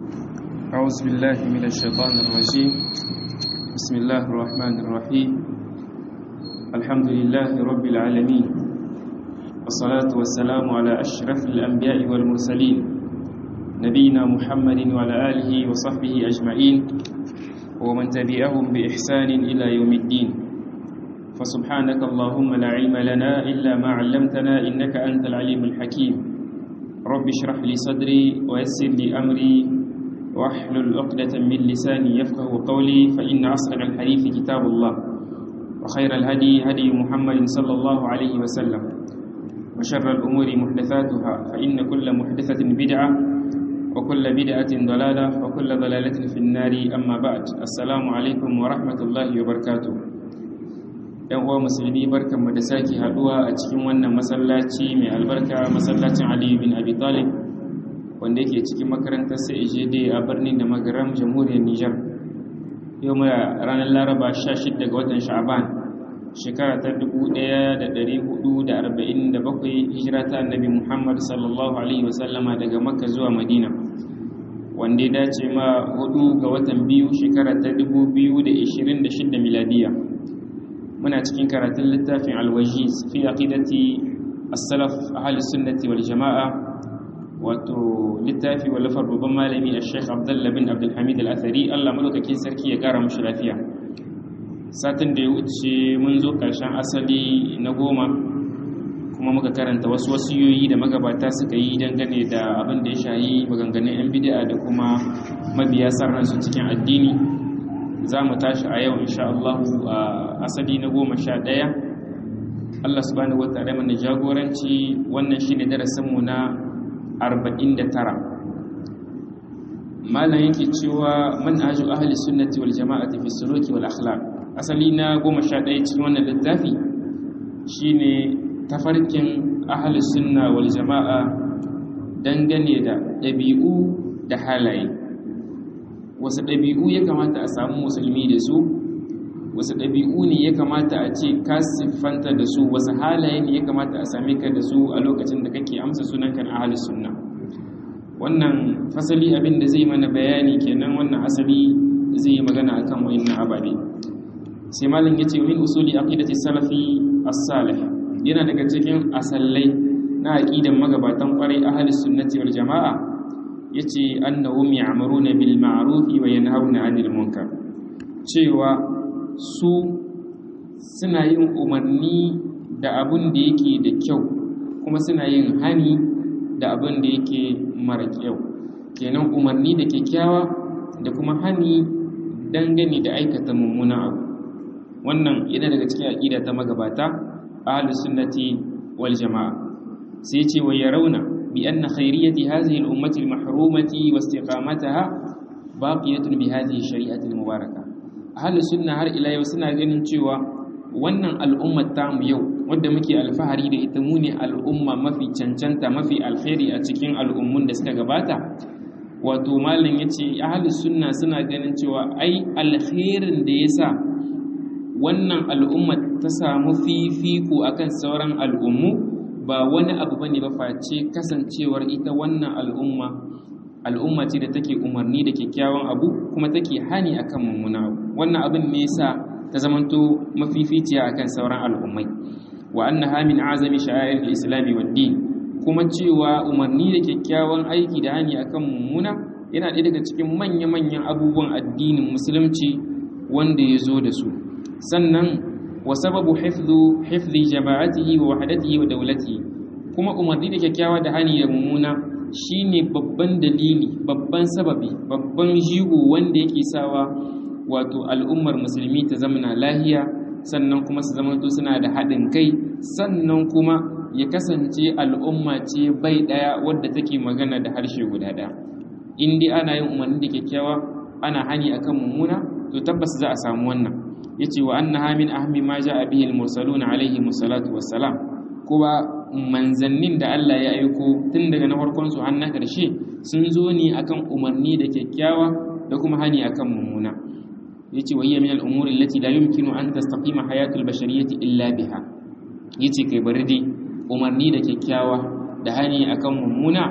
أعوذ بالله من الشيطان الرجيم بسم الله الرحمن الرحيم الحمد لله رب العالمين والصلاة والسلام على أشرف الأنبياء والمرسلين نبينا محمد وعلى آله وصحبه أجمعين ومن تبعهم بإحسان إلى يوم الدين فسبحانك اللهم لا علم لنا إلا ما علمتنا إنك أنت العليم الحكيم رب اشرح لي صدري ويسر لي أمري واحلل عقدة من لساني يفقه قولي فإن أصدق الحديث كتاب الله وخير الهدي هدي محمد صلى الله عليه وسلم وشر الأمور محدثاتها فإن كل محدثة بدعة وكل بدعة ضلالة وكل ضلالة في النار أما بعد السلام عليكم ورحمة الله وبركاته yan uwa musulmi barkanmu da sake haduwa a cikin wannan masallaci mai albarka masallacin Aliyu bin Abi Talib wanda yake cikin makarantar CAJD a birnin da magaram jamhuriyar Nijar yau muna ranar Laraba 16 ga watan Sha'ban shekara ta 1447 hijira ta Annabi Muhammad sallallahu alaihi wasallama daga Makka zuwa Madina wanda ya dace ma hudu ga watan biyu shekara ta 2026 miladiya muna cikin karatun littafin alwajiz fi aqidati as-salaf ahli sunnati wal jama'a wato littafi wallafar babban malami al-sheikh abdullah bin abdul hamid al-athari Allah madaukakin sarki ya kara mushi lafiya satin da ya wuce mun zo karshen asali na goma kuma muka karanta wasu wasiyoyi da magabata suka yi dangane da abin da ya shayi maganganun yan bid'a da kuma mabiya sarransu cikin addini za mu tashi a yau insha Allah a asali na goma sha ɗaya Allah subhanahu wa ta'ala mana jagoranci wannan shine darasinmu na arba'in da tara malam yake cewa manhaju ahli sunnati wal jama'ati fi suluki wal akhlaq asali na goma sha ɗaya cikin wannan littafi shine tafarkin ahli sunna wal jama'a dangane da ɗabi'u da halaye wasu ɗabi'u ya kamata a samu musulmi da su wasu ɗabi'u ne ya kamata a ce ka siffanta da su wasu halaye ne ya kamata a same ka da su a lokacin da kake amsa sunanka na ahli sunna wannan fasali abin da zai mana bayani kenan wannan asali zai yi magana akan wayannan ababe sai malam yace min usuli aqidati salafi as-salih yana daga cikin asallai na aqidan magabatan kwarai ahli sunnati wal jama'a yace annahum ya'muruna bil ma'ruf wa yanhauna 'anil munkar cewa su suna yin umarni da abun da yake da kyau kuma suna yin hani da abun da yake mara kyau kenan umarni da kyakkyawa da kuma hani dangane da aikata mummuna abu wannan yana daga cikin aqida ta magabata ahlus sunnati wal jamaa sai ce wa yarawna بأن خيرية هذه الأمة المحرومة واستقامتها باقية بهذه الشريعة المباركة أهل السنة هر إلى يوسنا ganin cewa wannan al'ummar tamu yau wadda muke alfahari da ita mu ne al'umma mafi cancanta mafi alkhairi a cikin al'ummun da suka gabata wato malam yace ahli sunna suna ganin cewa ai alkhairin da yasa wannan al'umma ta samu fifiko akan sauran al'ummu ba wani abu bane ba face kasancewar ita wannan al'umma al'umma ce da take umarni da kyakkyawan abu kuma take hani akan mummuna abu wannan abin ne yasa ta zamanto mafificiya akan sauran al'ummai wa annaha min azami sha'air al-islam wa din kuma cewa umarni da kyakkyawan aiki da hani akan mummuna yana ɗaya daga cikin manya-manyan abubuwan addinin musulunci wanda ya zo da su sannan wa sababu hifdhu hifdhi jama'atihi wa wahdatihi wa dawlatihi kuma umarni da kyakkyawa da hani da mummuna shine babban dalili babban sababi babban jigo wanda yake sawa wato al'ummar musulmi ta zamana lahiya sannan kuma su zamanto suna da haɗin kai sannan kuma ya kasance al'umma ce bai ɗaya wadda take magana da harshe guda ɗaya in dai ana yin umarni da kyakkyawa ana hani akan mummuna to tabbas za a samu wannan yace wa annaha min ahmi ma jaa bihi al-mursalun alayhi musallatu wassalam kuma manzannin da Allah ya aiko tun daga na farkon su har na karshe sun zo ne akan umarni da kyakkyawa da kuma hani akan mummuna yace wa hiya min al-umuri allati la yumkinu an tastaqima hayatu al-bashariyyati illa biha yace kai bari dai umarni da kyakkyawa da hani akan mummuna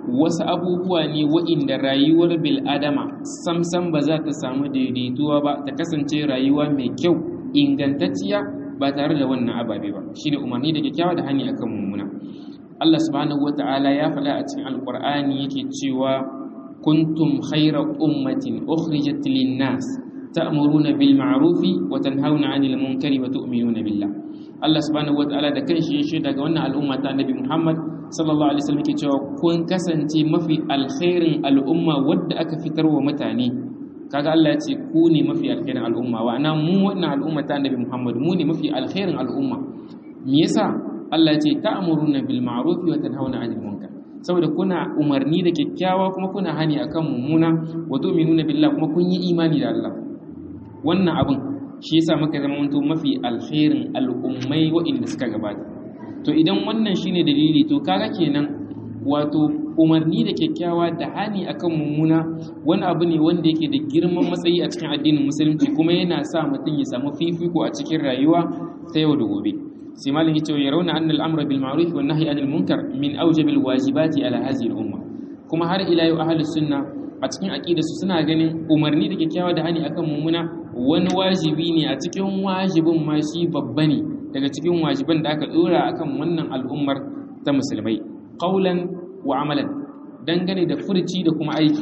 wasu abubuwa ne wa'inda rayuwar bil'adama samsam ba za ta samu daidaituwa ba ta kasance rayuwa mai kyau ingantacciya ba tare da wannan ababe ba shine umarni da kyakkyawa da hani akan mummuna Allah subhanahu wata'ala ya faɗa a cikin alƙur'ani yake cewa kuntum khayra ummatin ukhrijat lin-nas ta'muruna bil ma'rufi wa tanhauna 'anil munkari wa tu'minuna billah Allah subhanahu wata'ala da kanshi ya shaida ga wannan al'umma ta Annabi Muhammad sallallahu alaihi wasallam yake cewa kun kasance mafi alkhairin al'umma wadda aka fitar wa mutane kaga Allah ya ce ku ne mafi alkhairin al'umma wa ana mu wannan al'umma ta Annabi Muhammad mu ne mafi alkhairin al'umma me yasa Allah ya ce ta'muruna bil ma'ruf wa tanhauna 'anil munkar saboda kuna umarni da kyakkyawa kuma kuna hani akan mummuna wa tu'minuna billah kuma kun yi imani da Allah wannan abin shi yasa muka zama wanto mafi alkhairin al'ummai waɗanda suka gabata to idan wannan shine dalili to kaga kenan wato umarni da kyakkyawa da hani akan mummuna wani abu ne wanda yake da girman matsayi a cikin addinin musulunci kuma yana sa mutum ya samu fifiko a cikin rayuwa ta yau da gobe sai malam yace ya rauna anna al-amra bil ma'ruf wan nahyi anil munkar min awjabil wajibati ala hadhihi al-umma kuma har ila yau ahlus sunna a cikin aqida su suna ganin umarni da kyakkyawa da hani akan mummuna wani wajibi ne a cikin wajibin ma shi babba ne daga cikin wajiban da aka dora akan wannan al'ummar ta musulmai qaulan wa amalan dangane da furci da kuma aiki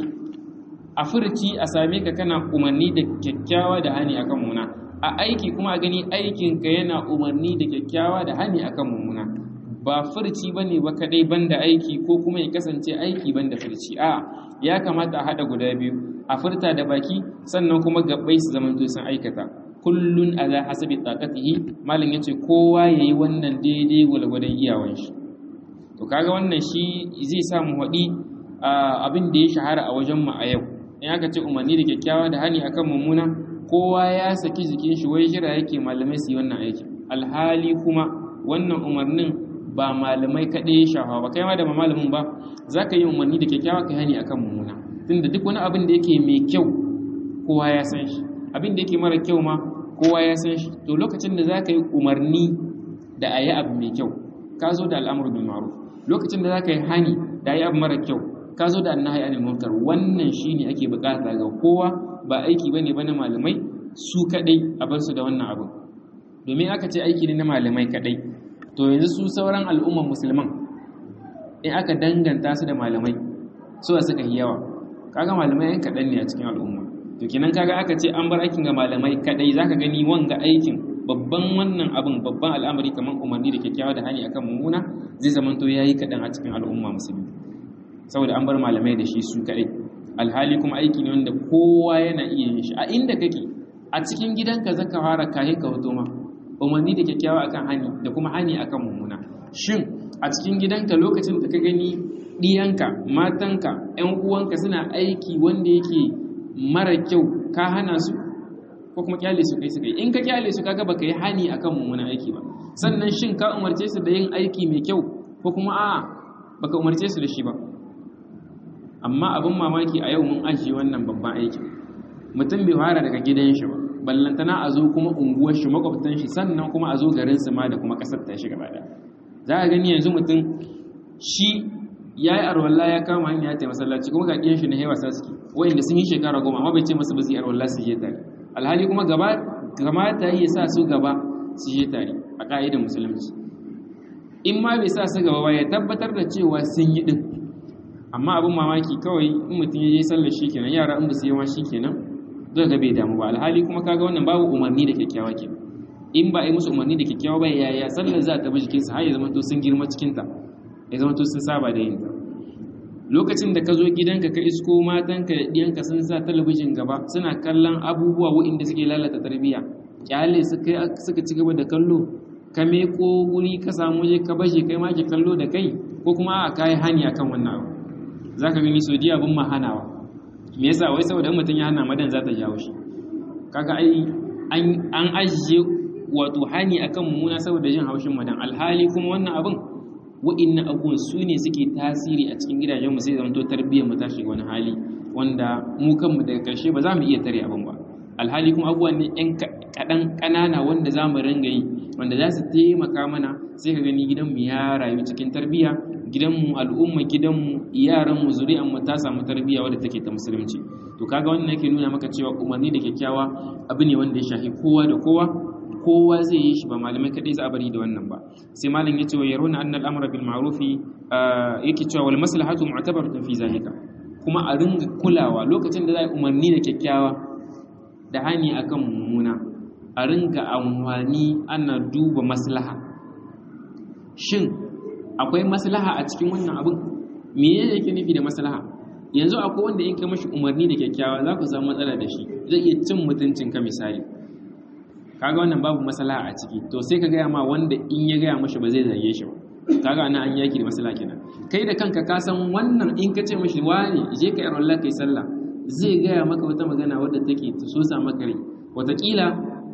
a furci a same ka kana umarni da kyakkyawa da hani akan mummuna a aiki kuma a gani aikinka yana umarni da kyakkyawa da hani akan mummuna ba furci bane ba kadai banda aiki ko kuma ya kasance aiki banda furci a ya kamata a hada guda biyu a furta da baki sannan kuma gabbai su zamanto sun aikata kullun ala hasabi taqatihi malam yace kowa yayi wannan daidai gwalgwadon iyawan shi to kaga wannan shi zai sa mu hadi abin da ya shahara a wajen mu a yau in aka ce umarni da kyakkyawa da hani akan mummuna kowa ya saki jikin shi wai jira yake malamai su yi wannan aiki alhali kuma wannan umarnin ba malamai kaɗai ya shafa ba kai ma da ba malamin ba za ka yi umarni da kyakkyawa ka hani akan mummuna tunda duk wani abin da yake mai kyau kowa ya san shi abin da yake mara kyau ma kowa ya san shi to lokacin da za ka yi umarni da a yi abu mai kyau ka zo da al'amur bil ma'ruf lokacin da za ka yi hani da a yi abu mara kyau ka zo da annahi anil munkar wannan shine ake bukata ga kowa ba aiki bane ba na malamai su kadai a bar su da wannan abu domin aka ce aiki ne na malamai kadai to yanzu su sauran al'umman musulman in aka danganta su da malamai su a suka yi yawa kaga malamai yan kaɗan ne a cikin al'umma to kenan kaga aka ce an bar aikin ga malamai kadai zaka gani wanga aikin babban wannan abin babban al'amari kamar umarni da kyakkyawa da hani akan mummuna zai zamanto yayi kaɗan a cikin al'umma musulmi saboda an bar malamai da shi su kadai alhali kuma aiki ne wanda kowa yana iya yin shi a inda kake a cikin gidanka zaka fara kahe ka hoto ma umarni da kyakkyawa akan hani da kuma hani akan mummuna shin a cikin gidanka lokacin da ka gani ɗiyanka matanka ƴan uwanka suna aiki wanda yake mara kyau ka hana su ko kuma kyale su kai su kai in ka kyale su kaga baka yi hani akan mummuna aiki ba sannan shin ka umarce su da yin aiki mai kyau ko kuma a'a baka umarce su da shi ba amma abin mamaki a yau mun ajiye wannan babban aikin mutum bai fara daga gidan shi ba ballantana a zo kuma unguwar shi makwabtan shi sannan kuma a zo garin su ma da kuma kasar ta shi gaba za a gani yanzu mutum shi ya yi arwalla ya kama hanya ta masallaci kuma ga ɗiyan shi na hewa sa suke wayanda sun yi shekara goma amma bai ce masa ba su yi arwalla su je tare alhali kuma gaba kamata ya sa su gaba su je tare a ka'idar musulunci in ma bai sa su gaba ba ya tabbatar da cewa sun yi din amma abin mamaki kawai in mutum ya je sallar shi kenan yara in ba su yi ma shi kenan zai ga bai damu ba alhali kuma kaga wannan babu umarni da kyakkyawa ke in ba a yi musu umarni da kyakkyawa ba yaya sallar za ta bi jikinsu har ya zama to sun girma cikinta ya zama to sun saba da yin ta lokacin da ka zo gidanka ka isko matanka da ɗiyanka sun sa talabijin gaba suna kallon abubuwa waɗanda suke lalata tarbiyya kyale suka ci gaba da kallo ka meko guri ka samu je ka bashe kai ma ki kallo da kai ko kuma a kai hani akan wannan abu za ka gani sodiya abin mahanawa me yasa wai saboda mutum ya hana madan za ta jawo shi kaga ai an ajiye wato hani akan mummuna saboda jin haushin madan alhali kuma wannan abin wa'innan abubuwan su ne suke tasiri a cikin gidajen mu sai zama to tarbiyyar mu ta shiga wani hali wanda mu kanmu daga karshe ba za mu iya tare abin ba alhali kuma abubuwan ne yan kaɗan ƙanana wanda za mu ringa yi wanda za su taimaka mana sai ka gani gidanmu ya rayu cikin tarbiyya gidanmu al'umma gidanmu yaranmu zuri'anmu ta samu tarbiyya wadda take ta musulunci to kaga wannan yake nuna maka cewa umarni da kyakkyawa abu ne wanda ya shafi kowa da kowa kowa zai yi shi ba malamai kadai za a bari da wannan ba sai malam ya ce wa yaruna annal amra bil ma'rufi yake cewa wal maslahatu mu'tabaratun fi zalika kuma a ringa kulawa lokacin da za a umarni da kyakkyawa da hani akan mummuna a ringa amfani ana duba maslaha shin akwai maslaha a cikin wannan abin me yake nufi da maslaha yanzu akwai wanda in ka mashi umarni da kyakkyawa za ku samu matsala da shi zai iya cin mutuncin ka misali kaga wannan babu maslaha a ciki to sai ka gaya ma wanda in ya gaya mashi ba zai zage shi ba kaga ana an yaki da maslaha kenan kai da kanka ka san wannan in ka ce mashi wani je ka yaro Allah kai sallah zai gaya maka wata magana wadda take ta so sa maka rai wataƙila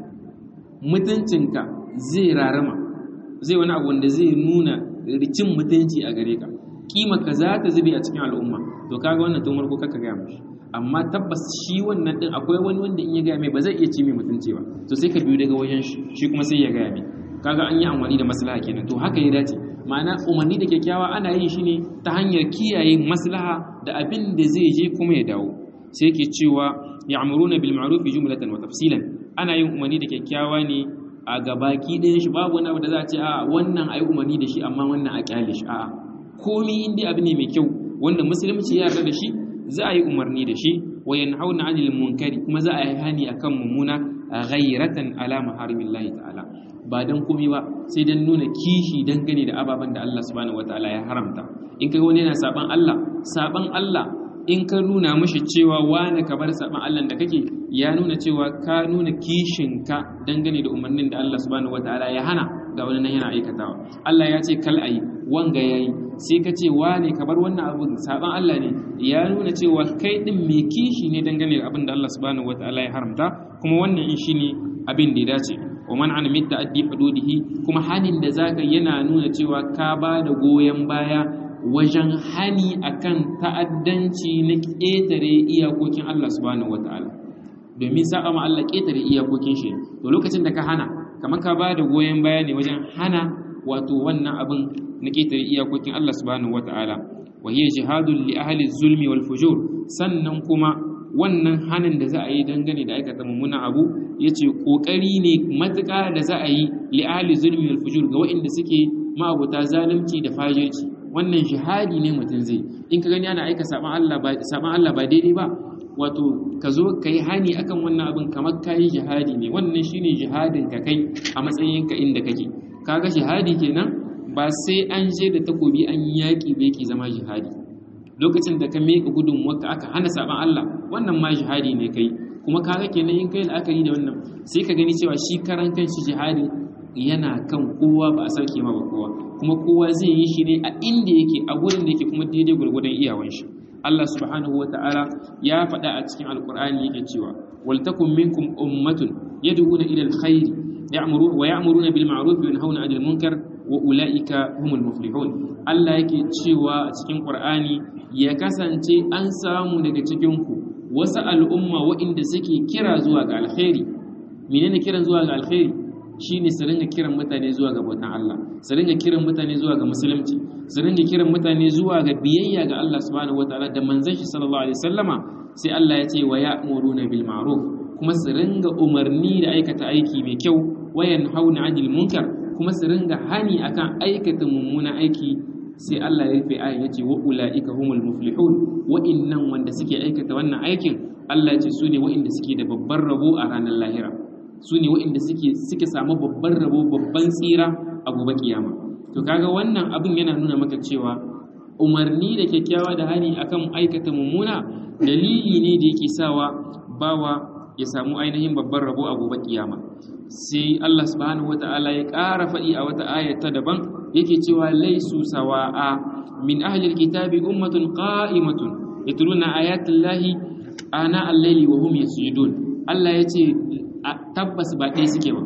mutuncinka zai rarama zai wani abu wanda zai nuna cin mutunci a gare ka kima ka za ta zube a cikin al'umma to kaga wannan tun farko kaka gaya mashi amma tabbas shi wannan din akwai wani wanda in ya gaya mai ba zai iya ci mai mutunci ba to sai ka biyo daga wajen shi shi kuma sai ya gaya mai kaga an yi amfani da maslaha kenan to haka ya dace ma'ana umarni da kyakkyawa ana yin shi ne ta hanyar kiyaye maslaha da abin da zai je kuma ya dawo sai yake cewa ya'muruna bil ma'ruf jumlatan wa tafsilan ana yin umarni da kyakkyawa ne a gabaki ɗayan shi babu wani abu da za a ce a wannan ayi umarni da shi amma wannan a kyale shi a'a komai in dai abu ne mai kyau wanda musulunci ya yarda da shi za a yi umarni da shi wa yanhauna 'anil munkari kuma za a yi hani akan mummuna ghayratan ala maharimillahi ta'ala ba dan komai ba sai dan nuna kishi dangane da ababen da Allah subhanahu wataala ya haramta in kai wani yana saban Allah saban Allah in ka nuna mishi cewa wane ka bar saban Allah da kake ya nuna cewa ka nuna kishinka dangane da umarnin da Allah subhanahu wataala ya hana ga wani nan yana aikatawa Allah ya ce kal ayi wanga yayi sai ka ce wane ka bar wannan abin saban Allah ne ya nuna cewa kai din mai kishi ne dangane da abin da Allah subhanahu wataala ya haramta kuma wannan in shine abin da ya dace wa man an mitta addi hududihi kuma hanin da zaka yana nuna cewa ka ba da goyen baya wajen hani akan ta'addanci na ƙetare iyakokin Allah subhanahu wataala domin sa'a ma Allah ƙetare iyakokin shi to lokacin da ka hana kamar ka ba da goyen baya ne wajen hana wato wannan abin na ƙetare iyakokin Allah subhanahu wata'ala wa hiya jihadun li ahli zulmi wal fujur sannan kuma wannan hanin da za a yi dangane da aikata mummunan abu yace kokari ne matuƙa da za a yi li ahli zulmi wal fujur ga waɗanda suke ma'abuta zalunci da fajirci wannan jihadi ne mutum zai in ka gani ana aika saban Allah ba saban Allah ba daidai ba wato ka zo ka yi hani akan wannan abin kamar ka yi jihadi ne wannan shine jihadin ka kai a matsayin ka inda kake kaga jihadi kenan ba sai an je da takobi an yaƙi ba yake zama jihadi lokacin da ka miƙa gudun waka aka hana saban Allah wannan ma jihadi ne kai kuma kaga kenan in kai la'akari da wannan sai ka gani cewa shi karan kan shi jihadi yana kan kowa ba a sauke ma ba kowa kuma kowa zai yi shi ne a inda yake a gurin da yake kuma daidai gwargwadon iyawan shi Allah subhanahu wa ta'ala ya faɗa a cikin alkur'ani yake cewa wal takum minkum ummatun yad'una ila alkhair ya'muru wa ya'muruna bil ma'ruf wa yanhauna 'anil munkar wa ulaika humul muflihun Allah yake cewa a cikin Qur'ani ya kasance an samu daga cikin ku wasu al'umma waɗanda suke kira zuwa ga alkhairi menene kiran zuwa ga alkhairi shine su ringa kiran mutane zuwa ga bautan Allah su ringa kiran mutane zuwa ga musulunci su ringa kiran mutane zuwa ga biyayya ga Allah subhanahu wataala da manzon shi sallallahu alaihi wasallama sai Allah ya ce wa ya'muruna bil ma'ruf kuma su ringa umarni da aikata aiki mai kyau wa yanhauna 'anil munkar kuma su ringa hani akan aikata mummunan aiki sai Allah ya rufe ayin yace wa ulaika humul muflihun wa'innan wanda suke aikata wannan aikin Allah ya ce su ne wa'inda suke da babban rabo a ranar lahira su ne wa'inda suke suke samu babban rabo babban tsira a gobe kiyama to kaga wannan abin yana nuna maka cewa umarni da kyakkyawa da hani akan aikata mummuna dalili ne da yake sawa bawa ya samu ainihin babban rabo a gobe kiyama sai Allah subhanahu wata'ala ya ƙara faɗi a wata ayata daban yake cewa laisu sawa'a min ahli alkitabi ummatun qa'imatun yatluna ayatil lahi ana al-layli wa hum yasjudun Allah yace tabbas ba ɗaya suke ba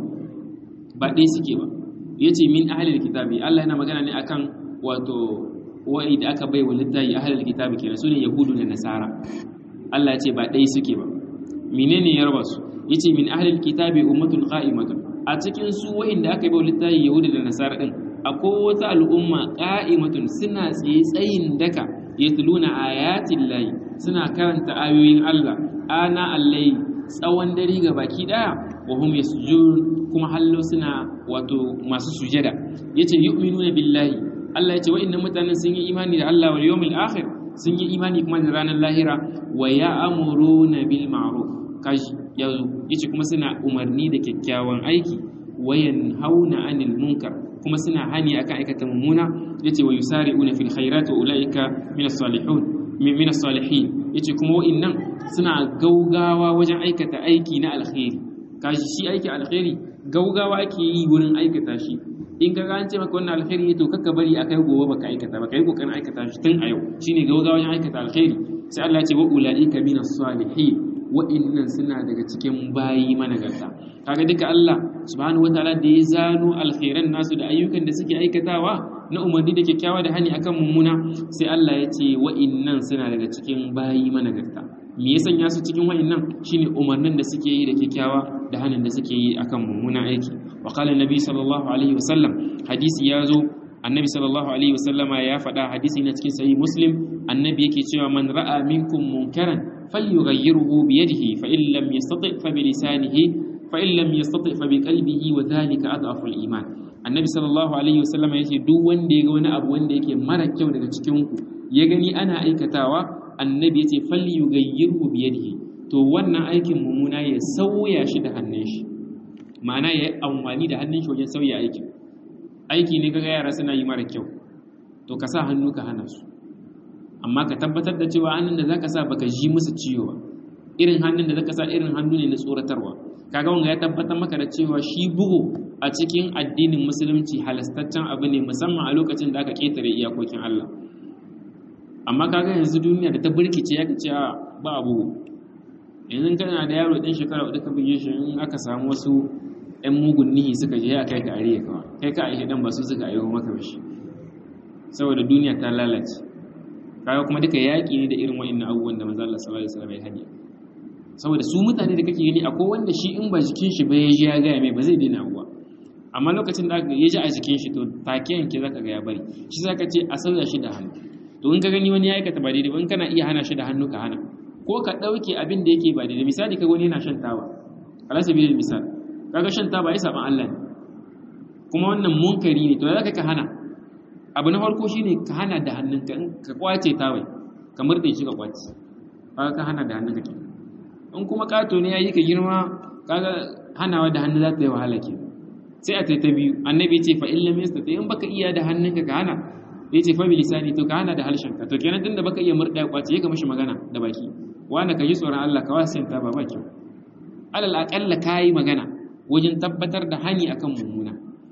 ba ɗaya suke ba yace min ahli alkitabi Allah yana magana ne akan wato wa'i da aka bai wa littafi ahli alkitabi kenan sune yahudu da nasara Allah ya ce ba ɗaya suke ba menene ya raba su yace min ahlil kitabi ummatun qa'imatun a cikin su wa'inda aka yi ba littafi yahudi da nasara din akwai wata al'umma qa'imatun suna tsaye tsayin daka yatluna ayatin layi suna karanta ayoyin Allah ana allai tsawon dare ga baki daya wa hum yasjudun kuma hallo suna wato masu sujada yace yu'minuna billahi Allah yace wa'annan mutanen sun yi imani da Allah wal yawmil akhir sun yi imani kuma da ranar lahira wa ya'muruna bil ma'ruf kashi yanzu yace kuma suna umarni da kyakkyawan aiki wayan hauna anil munkar kuma suna hani akan aikata mummuna yace wa yusari'una fil khairati wa ulaika min as-salihun min as-salihin yace kuma wa'annan suna gaugawa wajen aikata aiki na alkhairi kashi shi aiki alkhairi gaugawa ake yi wurin aikata shi in ka an ce maka wannan alkhairi to kakka bari akai gobe baka aikata baka yi kokarin aikata shi tun a yau shine gaugawa wajen aikata alkhairi sai Allah ya ce wa ulaika min as-salihin wa'annan suna daga cikin bayi managarta kaga duka Allah subhanahu wataala da ya zano alkhairan nasu da ayyukan da suke aikatawa na umarni da kyakkyawa da hani akan mummuna sai Allah ya ce wa'annan suna daga cikin bayi managarta me ya sanya su cikin wa'annan shine umarnin da suke yi da kyakkyawa da hanin da suke yi akan mummuna aiki wa qala annabi sallallahu alaihi wasallam hadisi ya zo annabi sallallahu alaihi wasallama ya faɗa hadisi na cikin sahih muslim annabi yake cewa man ra'a minkum munkaran falyughayyirhu bi yadihi fa in lam yastati fa bi lisanihi fa in lam yastati fa bi qalbihi wa dhalika adhafu al-iman annabi sallallahu alaihi wasallama yace duk wanda ya ga wani abu wanda yake mara kyau daga cikin ku ya gani ana aikatawa annabi yace falyughayyirhu bi yadihi to wannan aikin mummuna ya sauya shi da hannun shi ma'ana ya yi amfani da hannun shi wajen sauya aikin aiki ne kaga yara suna yi mara kyau to ka sa hannu ka hana su amma ka tabbatar da cewa hannun da zaka sa baka ji musu ciwo ba irin hannun da zaka sa irin hannu ne na tsoratarwa kaga wanga ya tabbatar maka da cewa shi bugu a cikin addinin musulunci halastaccen abu ne musamman a lokacin da aka ketare iyakokin Allah amma kaga yanzu duniya da ta burkice ya ce ba abu yanzu kana da yaro ɗan shekara wadda ka buge shi in aka samu wasu 'yan mugun nihi suka je ya kai ka ariya kawa kai ka aihe dan ba su suka aiho maka shi saboda duniya ta lalace kaga kuma duka yaƙi ne da irin wa'annan abubuwan da manzo Allah sallallahu alaihi wasallam ya hadi saboda su mutane da kake gani akwai wanda shi in ba jikin shi ba ya ji ya ga mai ba zai daina abuwa amma lokacin da ya ji a jikin shi to take yanke zaka ga ya bari shi zaka ce a sauya shi da hannu to in ka gani wani ya aikata ba daidai ba in kana iya hana shi da hannu ka hana ko ka ɗauke abin da yake ba daidai misali ka wani yana shan taba alasa bi misal kaga shan taba ya saban Allah ne kuma wannan munkari ne to zaka ka hana abu na farko shine ka hana da hannunka in ka kwace tabai ka murde shi ka kwace kaga ka hana da hannunka ke in kuma kato ne yayi ka girma kaga hanawa da hannu za ta yi wahala ke sai a tai ta biyu annabi ce fa illam yastati in baka iya da hannunka ka hana ya ce fa bi lisani to ka hana da harshenka to kenan tunda baka iya murda ya kwace ya ka mishi magana da baki wanda ka yi tsoron Allah ka wasu ta ba kyau alal aƙalla ka yi magana wajen tabbatar da hani akan mummuna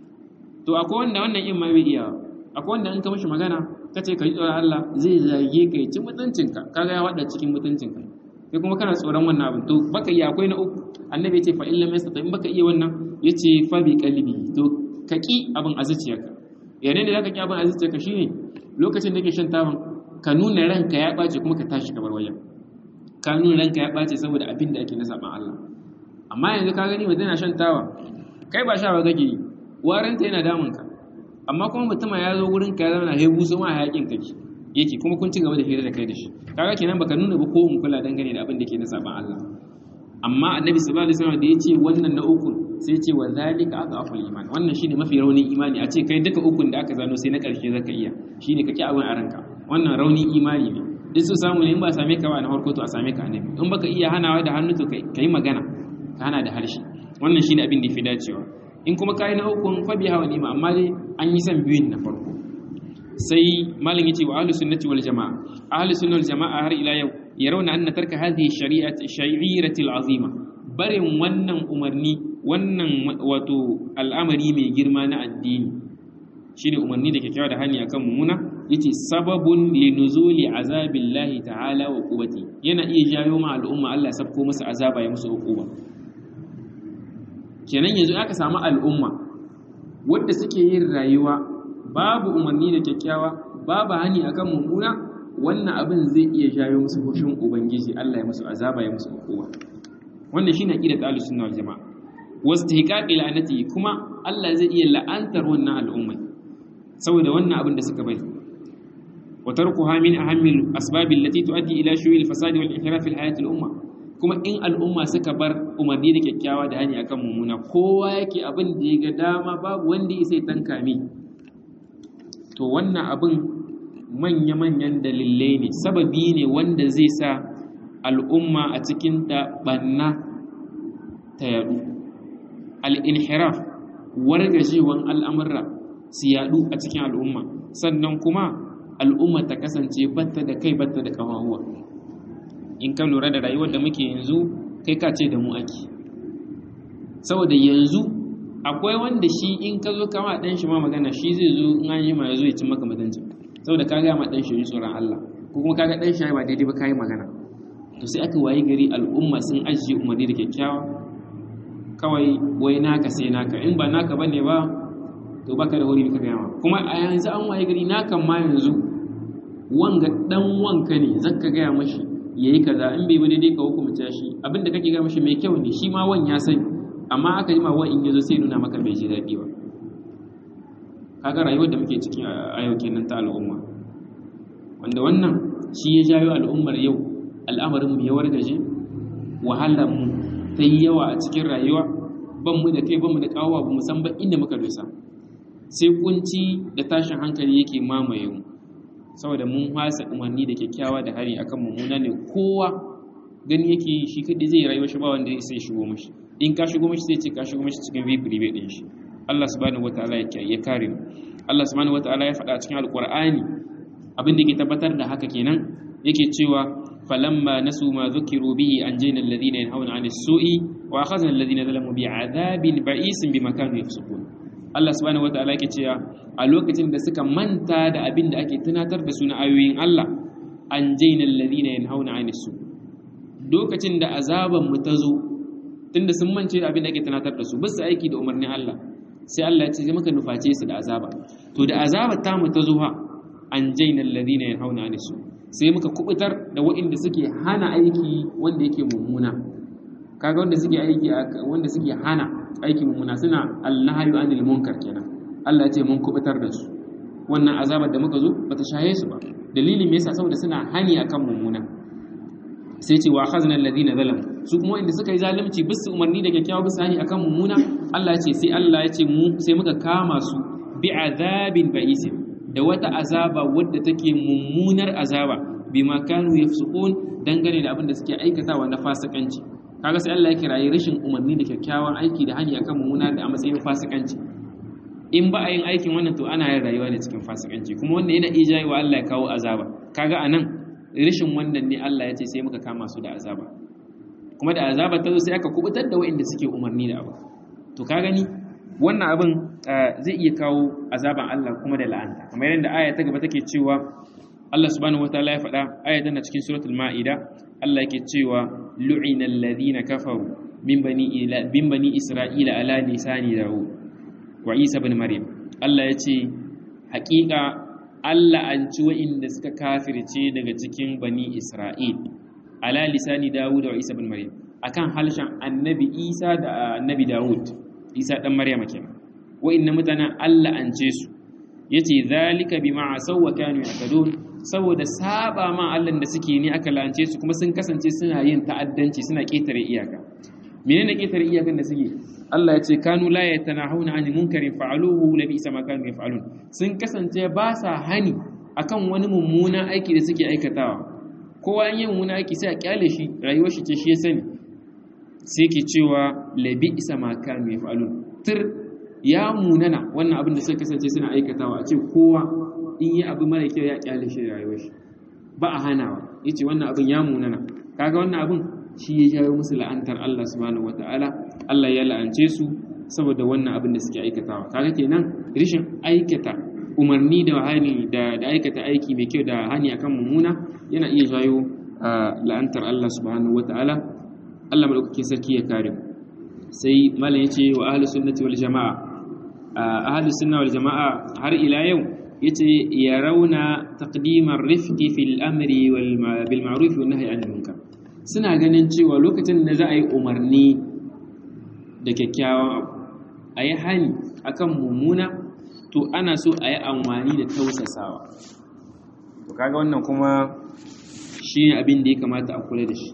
to akwai wanda wannan in ma bai iya akwai wanda in ka mishi magana ka ce ka yi tsoron Allah zai zage ka ya ci mutuncinka ka ga ya wada cikin mutuncinka kai kuma kana tsoron wannan abin to baka iya akwai na uku annabi ya ce fa illam yastata in baka iya wannan ya ce fa bi qalbi to ka ki abin a zuciyarka yanayin da zaka ki abin a zuciyarka shine lokacin da kake shan taban ka nuna ranka ya ɓace kuma ka tashi ka bar wajen ka nuna ranka ya ɓace saboda abin da ake na saɓan Allah amma yanzu ka gani mutum yana shan tawa kai ba sha ba kake yi waranta yana damun ka amma kuma mutumin ya zo wurin ka ya zama hebu su ma hayakin kake yake kuma kun ci gaba da hira da kai da shi kaga kenan baka nuna ba ko mun kula dangane da abin da ke na saɓan Allah amma annabi sallallahu alaihi wasallam da ya ce wannan na uku sai ce wa zalika adhaful iman wannan shine mafi raunin imani a ce kai duka ukun da aka zano sai na ƙarshe zaka iya shine kake abin a ranka wannan raunin imani ne duk su samu ne in ba same ka ba na farko to a same ka annabi in baka iya hanawa da hannu to kai magana ka hana da harshe wannan shine abin da yafi dacewa in kuma kai na ukun fa biha wa ni'ma amma dai an yi san biyun na farko sai malam yace wa ahlus sunnati wal jamaa ahlus sunnati wal jamaa har ila yau yarawna anna tarka hadhihi shari'ati sha'irati azima barin wannan umarni wannan wato al'amari mai girma na addini shine umarni da kyakkyawa da hani akan mummuna yace sababun li nuzuli azabillahi ta'ala wa quwwati yana iya jayo ma al'umma Allah ya sabko masa azaba ya musu hukuma kenan yanzu aka samu al'umma wadda suke yin rayuwa babu umarni da kyakkyawa babu hani akan mummuna wannan abin zai iya jayo musu hushin ubangiji Allah ya musu azaba ya musu hukuma wannan shine aqidat ahlus sunna wal jamaa wastihqaqi la'anati kuma Allah zai iya la'antar wannan al'umma saboda wannan abin da suka bari wa tarkuha min ahammil asbabil lati tuaddi ila shu'il fasadi wal inhiraf fil hayati al umma kuma in al'umma suka bar umarni da kyakkyawa da hani akan mummuna kowa yake abin da ya ga dama babu wanda ya sai tanka mi to wannan abin manya-manyan dalilai ne sababi ne wanda zai sa al'umma a cikin ta banna ta yadu al'inhiraf wargajewan al'amurra su yadu a cikin al'umma sannan kuma al'umma ta kasance batta da kai batta da ƙawahuwa in ka lura da rayuwar da muke yanzu kai ka ce da mu ake saboda yanzu akwai wanda shi in ka zo kama ɗan shi ma magana shi zai zo in an yi ma ya zo ya ci maka mutunci saboda ka gaya ma ɗan shi tsoron Allah ko kuma ka ga ɗan shi ba daidai ba ka yi magana to sai aka wayi gari al'umma sun ajiye umarni da kyakkyawa kawai wai naka sai naka in ba naka bane ba to baka da wuri ka gaya ma kuma a yanzu an wayi gari nakan ma yanzu wanga dan wanka ne zaka gaya mashi yayi kaza in bai ba daidai ka hukumta shi abinda kake gaya mashi mai kyau ne shi ma wan ya sani amma aka yi ma wa in yazo sai nuna maka bai ji daɗi ba kaga rayuwar da muke cikin a yau kenan ta al'umma wanda wannan shi ya jayo al'ummar yau al'amarin mu ya wargaje wahalar mu ta yi yawa a cikin rayuwa ban mu da kai ban mu da kawowa ba mu san ba inda muka dosa sai kunci da tashin hankali yake mamaye mu saboda mun hasa umarni da kyakkyawa da hari akan mummuna ne kowa gani yake shi kadai zai rayuwa shi ba wanda sai shigo mashi in ka shigo mashi sai ce ka shigo mashi cikin vi prive din shi Allah subhanahu wataala ya kare mu Allah subhanahu wataala ya faɗa cikin alqur'ani abin da ke tabbatar da haka kenan yake cewa falamma nasu ma dhukiru bihi anjayna alladhina yanhauna 'anil su'i wa akhadna alladhina zalamu bi'adhabin ba'isin bima kanu yafsukun Allah subhanahu wataala yake cewa a lokacin da suka manta da abin da ake tunatar da su na ayoyin Allah anjayna alladhina yanhauna 'anil su lokacin da azaban mu ta zo tunda sun mance da abin da ake tunatar da su bisa aiki da umarnin Allah sai Allah ya ce muka nuface su da azaba to da azaba ta mu ta zuwa an jaina alladhina yanhauna anisu sai muka kubutar da waɗanda suke hana aiki wanda yake mummuna kaga wanda suke aiki wanda suke hana aiki mummuna suna alnahyu anil munkar kenan Allah ya ce mun kubutar da su wannan azabar da muka zo bata shaye su ba dalilin me yasa saboda suna hani akan mummuna sai ce wa akhazna alladhina zalamu su kuma inda suka yi zalunci bisu umarni da kyakkyawa bisu hani akan mummuna Allah ya ce sai Allah ya ce mu sai muka kama su bi azabin ba'isin da wata azaba wadda take mummunar azaba bima kanu yafsukun dangane da abin da suke aikatawa na fasikanci kaga sai Allah ya kirayi rashin umarni da kyakkyawan aiki da hani akan mummuna da a matsayin fasikanci in ba a yin aikin wannan to ana yin rayuwa ne cikin fasikanci kuma wannan yana iya jayi wa Allah ya kawo azaba kaga anan rashin wannan ne Allah ya ce sai muka kama su da azaba kuma da azaba ta zo sai aka kubutar da waɗanda suke umarni da abu to ka gani wannan abin zai iya kawo azaban Allah kuma da la'anta kamar yadda aya ta gaba take cewa Allah subhanahu wataala ya faɗa aya tana cikin suratul ma'ida Allah yake cewa lu'ina alladhina kafaru min bani ila bin bani isra'ila ala lisani daud wa isa ibn maryam Allah ya ce haƙiƙa Allah an ci wa'inda suka kafirce daga cikin bani isra'il ala lisani dawud wa isa ibn maryam akan halshen annabi isa da annabi dawud isa dan maryam kenan wa'inna mutanen Allah an ce su yace zalika bima asaw wa kanu yahtadun saboda saba ma Allah da suke ni aka lance su kuma sun kasance suna yin ta'addanci suna ketare iyaka menene ketare iyakan da suke Allah ya ce kanu la yatanahuna an munkarin fa'aluhu la bi ma kanu yaf'alun sun kasance ba sa hani akan wani mummuna aiki da suke aikatawa kowa yin mummuna aiki sai a kyale shi rayuwar shi ce shi ya sani sai ke cewa la bi ma kanu yaf'alun tir ya munana wannan abin da suka kasance suna aikatawa a ce kowa in yi abu mara kyau ya kyale shi rayuwar shi ba a hanawa yace wannan abin ya munana kaga wannan abin shi ya jawo musu la'antar Allah subhanahu wataala Allah ya la'ance su saboda wannan abin da suke aikatawa kaga kenan rishin aikata umarni da hani da da aikata aiki mai kyau da hani akan mummuna yana iya jawo la'antar Allah subhanahu wataala Allah madaukake sarki ya kare mu sai malam yace wa ahlus sunnati wal jamaa ahlus sunna wal jamaa har ila yau yace ya rauna taqdimar rifqi fil amri wal bil ma'ruf wan nahyi anil munkar suna ganin cewa lokacin da za a yi umarni da kyakkyawan abu a yi hani akan mummuna to ana so a yi amfani da tausasawa to kaga wannan kuma shi ne abin da ya kamata a kula da shi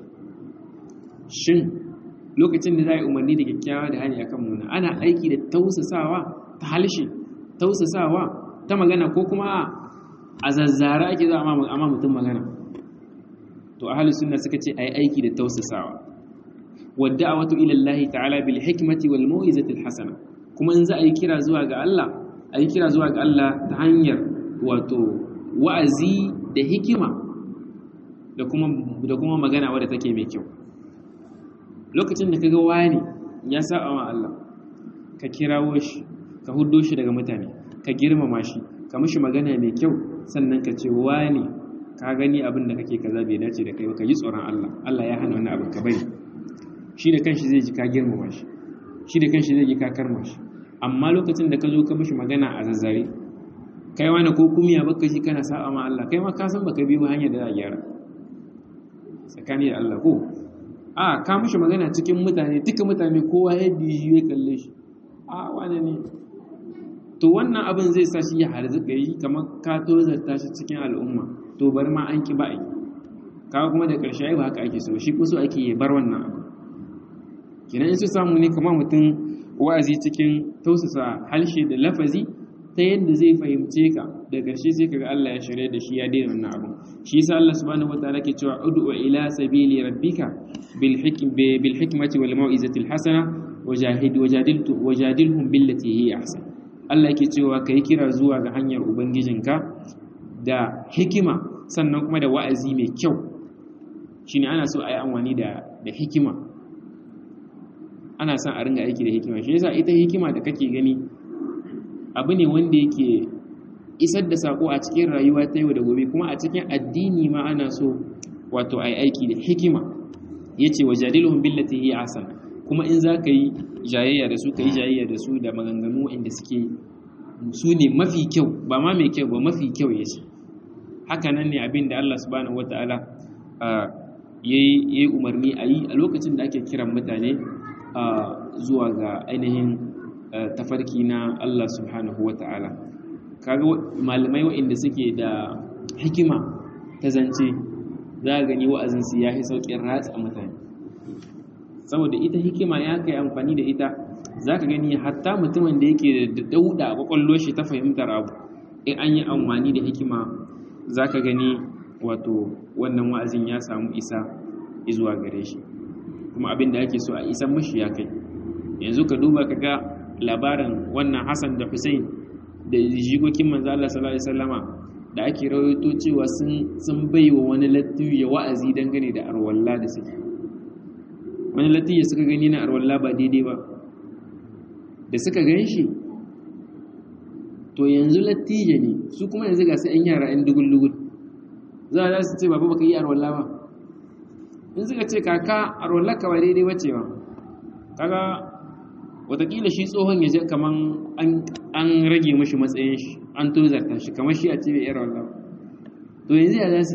shin lokacin da za a yi umarni da kyakkyawa da hanyar kan muna ana aiki da tausasawa ta halshe tausasawa ta magana ko kuma a zazzara ake za a ma mutum magana to ahalus sunna suka ce a yi aiki da tausasawa wadda a wato ilallahi ta'ala bil hikmati wal mau'izatil hasana kuma in za a yi kira zuwa ga Allah a yi kira zuwa ga Allah ta hanyar wato wa'azi da hikima da kuma da kuma magana wadda take mai kyau lokacin da kaga wani ya saba wa Allah ka kirawo shi ka huddo shi daga mutane ka girmama shi ka mishi magana mai kyau sannan ka ce wani ka gani abin da kake kaza bai dace da kai ba ka yi tsoron Allah Allah ya hana wannan abin ka bari shi da kanshi zai ji ka girmama shi shi da kanshi zai ji ka karma shi amma lokacin da ka zo ka mishi magana a zazzare kai wani ko kumiya baka shi kana sa'a ma Allah kai ma ka san baka biyo hanyar da za a gyara tsakani da Allah ko a ka mishi magana cikin mutane duka mutane kowa ya biyu ya kalle shi a wane ne to wannan abin zai sa shi ya harzuka yi kamar ka tozarta shi cikin al'umma to bar ma an ki ba'i kawo kuma da ƙarshe ai ba haka ake so shi ko so ake yi bar wannan abu kenan in su samu ne kamar mutum wa'azi cikin tausasa halshe da lafazi ta yadda zai fahimce ka da ƙarshe sai kaga Allah ya shirya da shi ya daina wannan abu shi yasa Allah subhanahu wataala ke cewa ud'u ila sabili rabbika bil bil hikmati wal mau'izati al hasana wajahid wajadiltu wajadilhum billati hiya ahsan Allah yake cewa kai kira zuwa ga hanyar ubangijinka da hikima sannan kuma da wa'azi mai kyau shine ana so a yi amfani da da hikima ana son a ringa aiki da hikima shi yasa ita hikima da kake gani abu ne wanda yake isar da sako a cikin rayuwa ta yau da gobe kuma a cikin addini ma ana so wato ai aiki da hikima yace wajadiluhum billati hi ahsan kuma in za ka yi jayayya da su ka yi jayayya da su da maganganu inda suke su ne mafi kyau ba ma mai kyau ba mafi kyau yace haka nan ne abin da Allah subhanahu wataala ya yi umarni a yi a lokacin da ake kiran mutane zuwa ga ainihin tafarki na Allah subhanahu wa ta'ala kaga malamai waɗanda suke da hikima ta zance za a gani wa'azinsu ya yi sauƙin ratsa mutane saboda ita hikima ya kai amfani da ita za ka gani hatta mutumin da yake da dauda a kwakwallo shi ta fahimtar abu in an yi amfani da hikima za ka gani wato wannan wa'azin ya samu isa zuwa gare shi kuma abin da ake so a isan mashi ya kai yanzu ka duba ka ga labarin wannan Hassan da Hussein da jigokin manzo Allah sallallahu alaihi wasallama da ake rawaito cewa sun sun baiwa wani latiyu ya wa'azi dangane da arwalla da suke wani latiyu suka gani na arwalla ba daidai ba da suka gan shi to yanzu latije ne su kuma yanzu ga su 'yan yara 'yan dugul-dugul za a su ce babu baka yi arwalla ba in suka ce kaka arwalla ka ba daidai bace ba kaga watakila shi tsohon ya je kaman an rage mashi matsayin shi an tozarta shi kamar shi a ce bai yara wallah to yanzu ya za su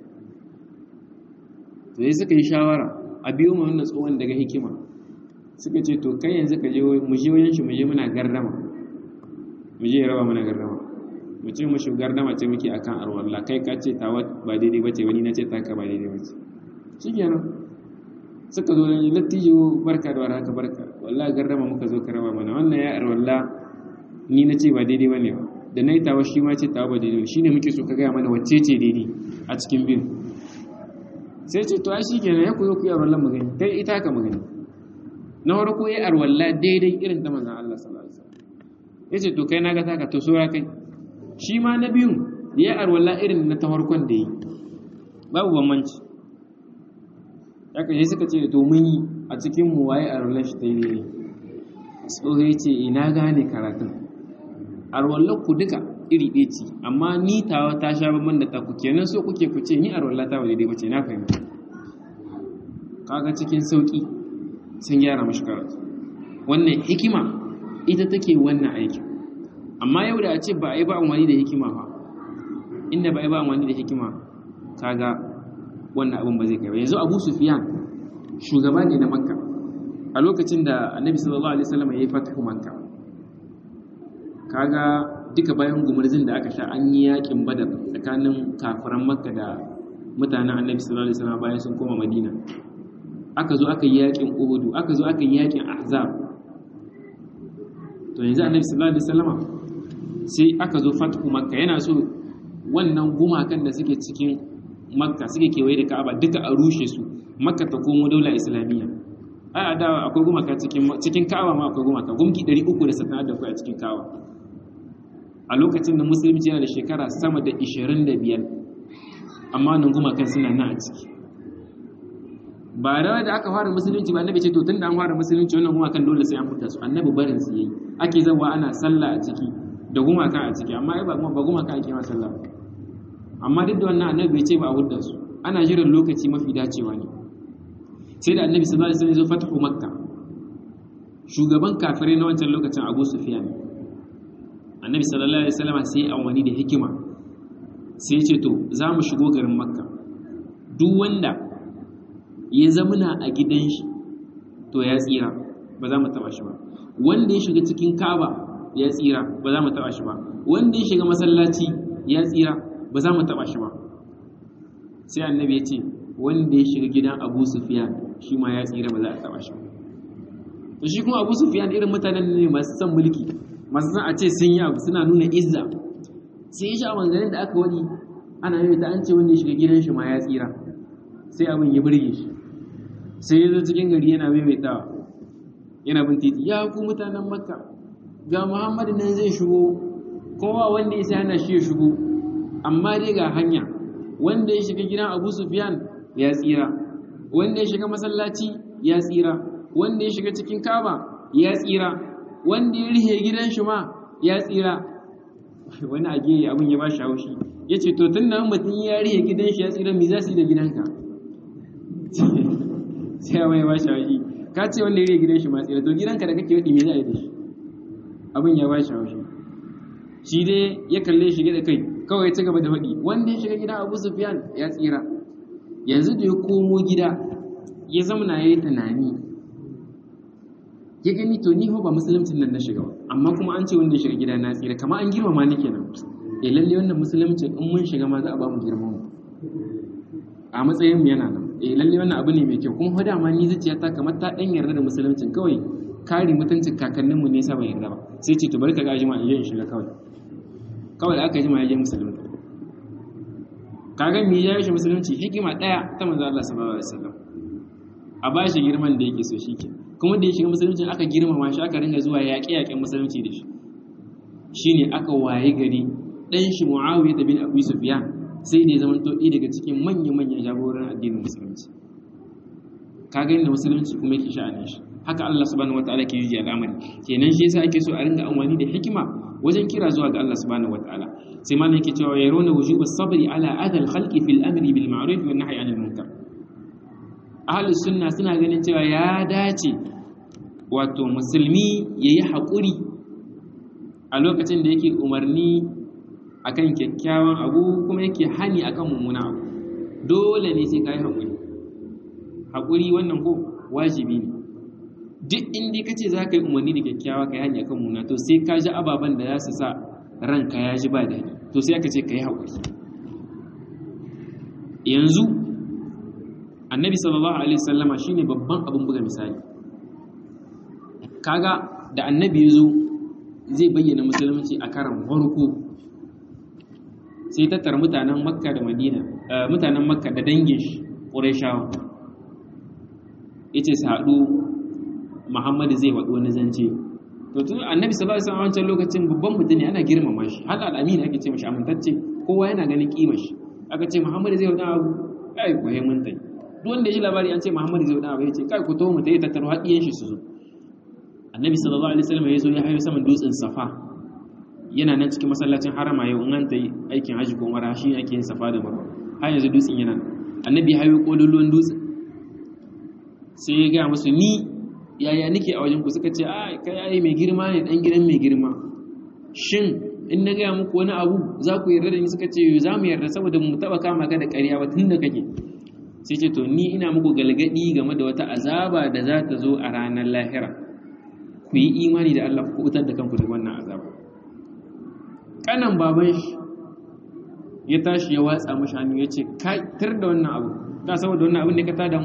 to yi suka yi shawara a biyo mu wannan tsohon daga hikima suka ce to kai yanzu ka je mu je wajen shi mu je muna gardama mu je raba muna gardama mu ce mu shi gardama ce muke akan arwalla kai ka ce tawa ba daidai bace wani na ce taka ba daidai bace shikenan suka zo ne lattijo barka da warhaka barka wallahi gardama muka zo karama mana wannan ya ar walla ni nace ba daidai bane ba da nayi tawa shi ma ce tawa ba daidai shine muke so ka ga mana wacce ce daidai a cikin bin sai ce to ai shikenan ya koyo ku ya wallan magani kai ita ka magani na farko ya ar walla daidai irin ta manzon Allah sallallahu alaihi wasallam yace to kai naga taka to sura kai shi ma na biyun ya ar walla irin na ta farkon da yi babu bambanci haka sai suka ce to mun yi a cikin mu waye arwallar shi ta yi ne tsoho ya ce ina gane karatun arwallar ku duka iri ɗaya ce amma ni tawa ta sha babban da taku kenan so kuke ku ce ni arwallar ta wadai bace na fahimta kaga cikin sauki sun gyara mashi karatu wannan hikima ita take wannan aikin amma yau da a ce ba a yi ba amfani da hikima ba inda ba a yi ba amfani da hikima kaga wannan abin ba zai kai ba yanzu abu sufiyan shugaba ne na makka a lokacin da annabi sallallahu alaihi wasallam ya yi fatahu makka kaga duka bayan gumurzin da aka sha an yi yakin badar tsakanin kafiran makka da mutanen annabi sallallahu alaihi wasallam bayan sun koma madina aka zo aka yi yakin uhudu aka zo aka yi yakin ahzab to yanzu annabi sallallahu alaihi wasallam sai aka zo fathu makka yana so wannan gumakan da suke cikin makka suke kewaye da ka'aba duka a rushe su makka ta komo daula islamiyya ai a dawa akwai gumaka cikin cikin ka'aba ma akwai gumaka gumki 360 da kai a cikin ka'aba a lokacin da musulunci yana da shekara sama da 25 amma nan gumakan suna nan a ciki ba da da aka fara musulunci ba annabi ce to tun da an fara musulunci wannan gumakan dole sai an fita su annabi barin su yayi ake zawa ana sallah a ciki da gumaka a ciki amma ai ba ba gumaka ake ma sallah amma duk da wannan annabi bai ce ba a hudda su ana jiran lokaci mafi dacewa ne sai da annabi sallallahu alaihi wasallam ya zo fatahu makka shugaban kafirai na wancan lokacin abu sufyan annabi sallallahu alaihi wasallam sai ya amfani da hikima sai ya ce to za mu shigo garin makka duk wanda ya zamuna a gidan shi to ya tsira ba za mu taba shi ba wanda ya shiga cikin kaba ya tsira ba za mu taba shi ba wanda ya shiga masallaci ya tsira ba za mu taba shi ba sai annabi ya ce wanda ya shiga gidan abu sufiyan shi ma ya tsira ba za a taba shi ba to shi kuma abu sufiyan irin mutanen ne masu son mulki masu son a ce sun yi abu suna nuna izza sai ya sha manzanin da aka wani ana yi ta an ce wanda ya shiga gidan shi ma ya tsira sai abin ya burge shi sai ya zo cikin gari yana maimaitawa yana bin titi ya ku mutanen makka ga muhammadu nan zai shigo kowa wanda ya sai hana shi ya shigo amma dai ga hanya wanda ya shiga gidan abu sufyan ya tsira wanda ya shiga masallaci ya tsira wanda ya shiga cikin kaba ya tsira wanda ya rihe gidan shi ma ya tsira wani a gehe abin ya ba shi haushi ya ce to tun nan mutum ya rihe gidan shi ya tsira mi za su yi da gidanka sai abin ya ba shi haushi ka ce wanda ya rihe gidan shi ma tsira to gidanka da kake waɗi me za a yi da shi abin ya ba shi haushi shi dai ya kalle shi da kai kawai ya ci gaba da faɗi wanda ya shiga gidan abu sufyan ya tsira yanzu da ya komo gida ya zamana ya yi tunani ya gani to ni ba musuluncin nan na shiga ba amma kuma an ce wanda ya shiga gida na tsira kama an girmama ni kenan eh lalle wannan musulunci in mun shiga ma za a ba mu girma mu a matsayin mu yana nan eh lalle wannan abu ne mai kyau kuma fa dama ni zuciya ta kamar ta dan yarda da musuluncin kawai kare mutuncin kakannin mu ne sa ban yarda ba sai ce to bari ka ga jima in je in shiga kawai kawai da aka jima ya je musulunci kaga me ya yi shi musulunci hikima daya ta manzo Allah sallallahu alaihi wasallam a ba shi girman da yake so shike kuma da ya shiga musulunci aka girmama shi aka ringa zuwa yaƙe-yaƙen musulunci da shi shine aka waye gari dan shi Muawiya bin Abu Sufyan sai da ya zama to daga cikin manya-manyan jagoran addinin musulunci kaga inda musulunci kuma yake sha'anin shi haka Allah subhanahu wataala ke yi al'amari kenan shi yasa ake so a ringa amfani da hikima wajen kira zuwa ga Allah subhanahu wataala sai malam yake cewa yaruna wujuba sabri ala adal khalqi fil amri bil ma'ruf wan nahyi anil munkar ahlus sunna suna ganin cewa ya dace wato musulmi yayi hakuri a lokacin da yake umarni akan kyakkyawan abu kuma yake hani akan mummuna abu dole ne sai kai hakuri hakuri wannan ko wajibi ne duk inda kace za ka yi umarni da kyakkyawa ka yi hani akan mummuna to sai ka ji ababen da za su sa ranka ya ji ba daɗi to sai aka ce ka yi haƙuri yanzu annabi sallallahu alaihi wasallama shine babban abin buga misali kaga da annabi ya zo zai bayyana musulunci a karan farko sai tattara mutanen makka da madina mutanen makka da dangin shi ƙurayshawa ya ce su haɗu muhammadu zai waɗo wani zance to tun annabi sallallahu alaihi wasallam wancan lokacin babban mutum ne ana girmama shi hal al-amin ake ce mashi amintacce kowa yana ganin kimar shi aka ce muhammadu zai waɗo abu kai ko mun tai duk wanda ya ji labari an ce muhammadu zai waɗo abu ya ce kai ku to mu tayi tattaro haɗiyan shi su zo annabi sallallahu alaihi wasallam ya zo ya hayo saman dutsen safa yana nan cikin masallacin harama yau in an ta yi aikin hajji ko umara shi ake yin safa da marwa har yanzu dutsen yana annabi hayo kololuwan dutsen sai ya gaya musu ni yaya nake a wajen ku suka ce a kai ai mai girma ne dan gidan mai girma shin in na gaya muku wani abu za ku yarda da ni suka ce za mu yarda saboda mu taba kama ka da ƙarya ba tun da kake sai ce to ni ina muku galgadi game da wata azaba da za ta zo a ranar lahira ku yi imani da Allah ku kubutar da kanku daga wannan azaba kanan baban shi ya tashi ya watsa mashi hannu ya ce kai tar da wannan abu ka saboda wannan abin da ka tada mu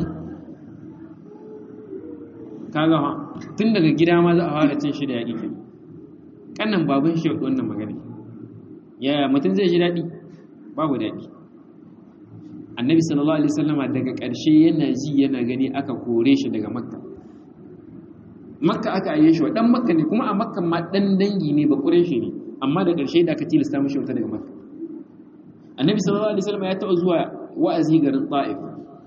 kaga ha tun daga gida ma za a fara cin shi da yaƙi ke kanan baban shi ya wannan magana yaya mutum zai ji daɗi babu daɗi annabi sallallahu alaihi wasallama daga ƙarshe yana ji yana gani aka kore shi daga makka makka aka aye shi wa dan makka ne kuma a makka ma dan dangi ne ba shi ne amma da ƙarshe da aka tilasta mishi wata daga makka annabi sallallahu alaihi wasallama ya taɓa zuwa wa'azi garin ta'if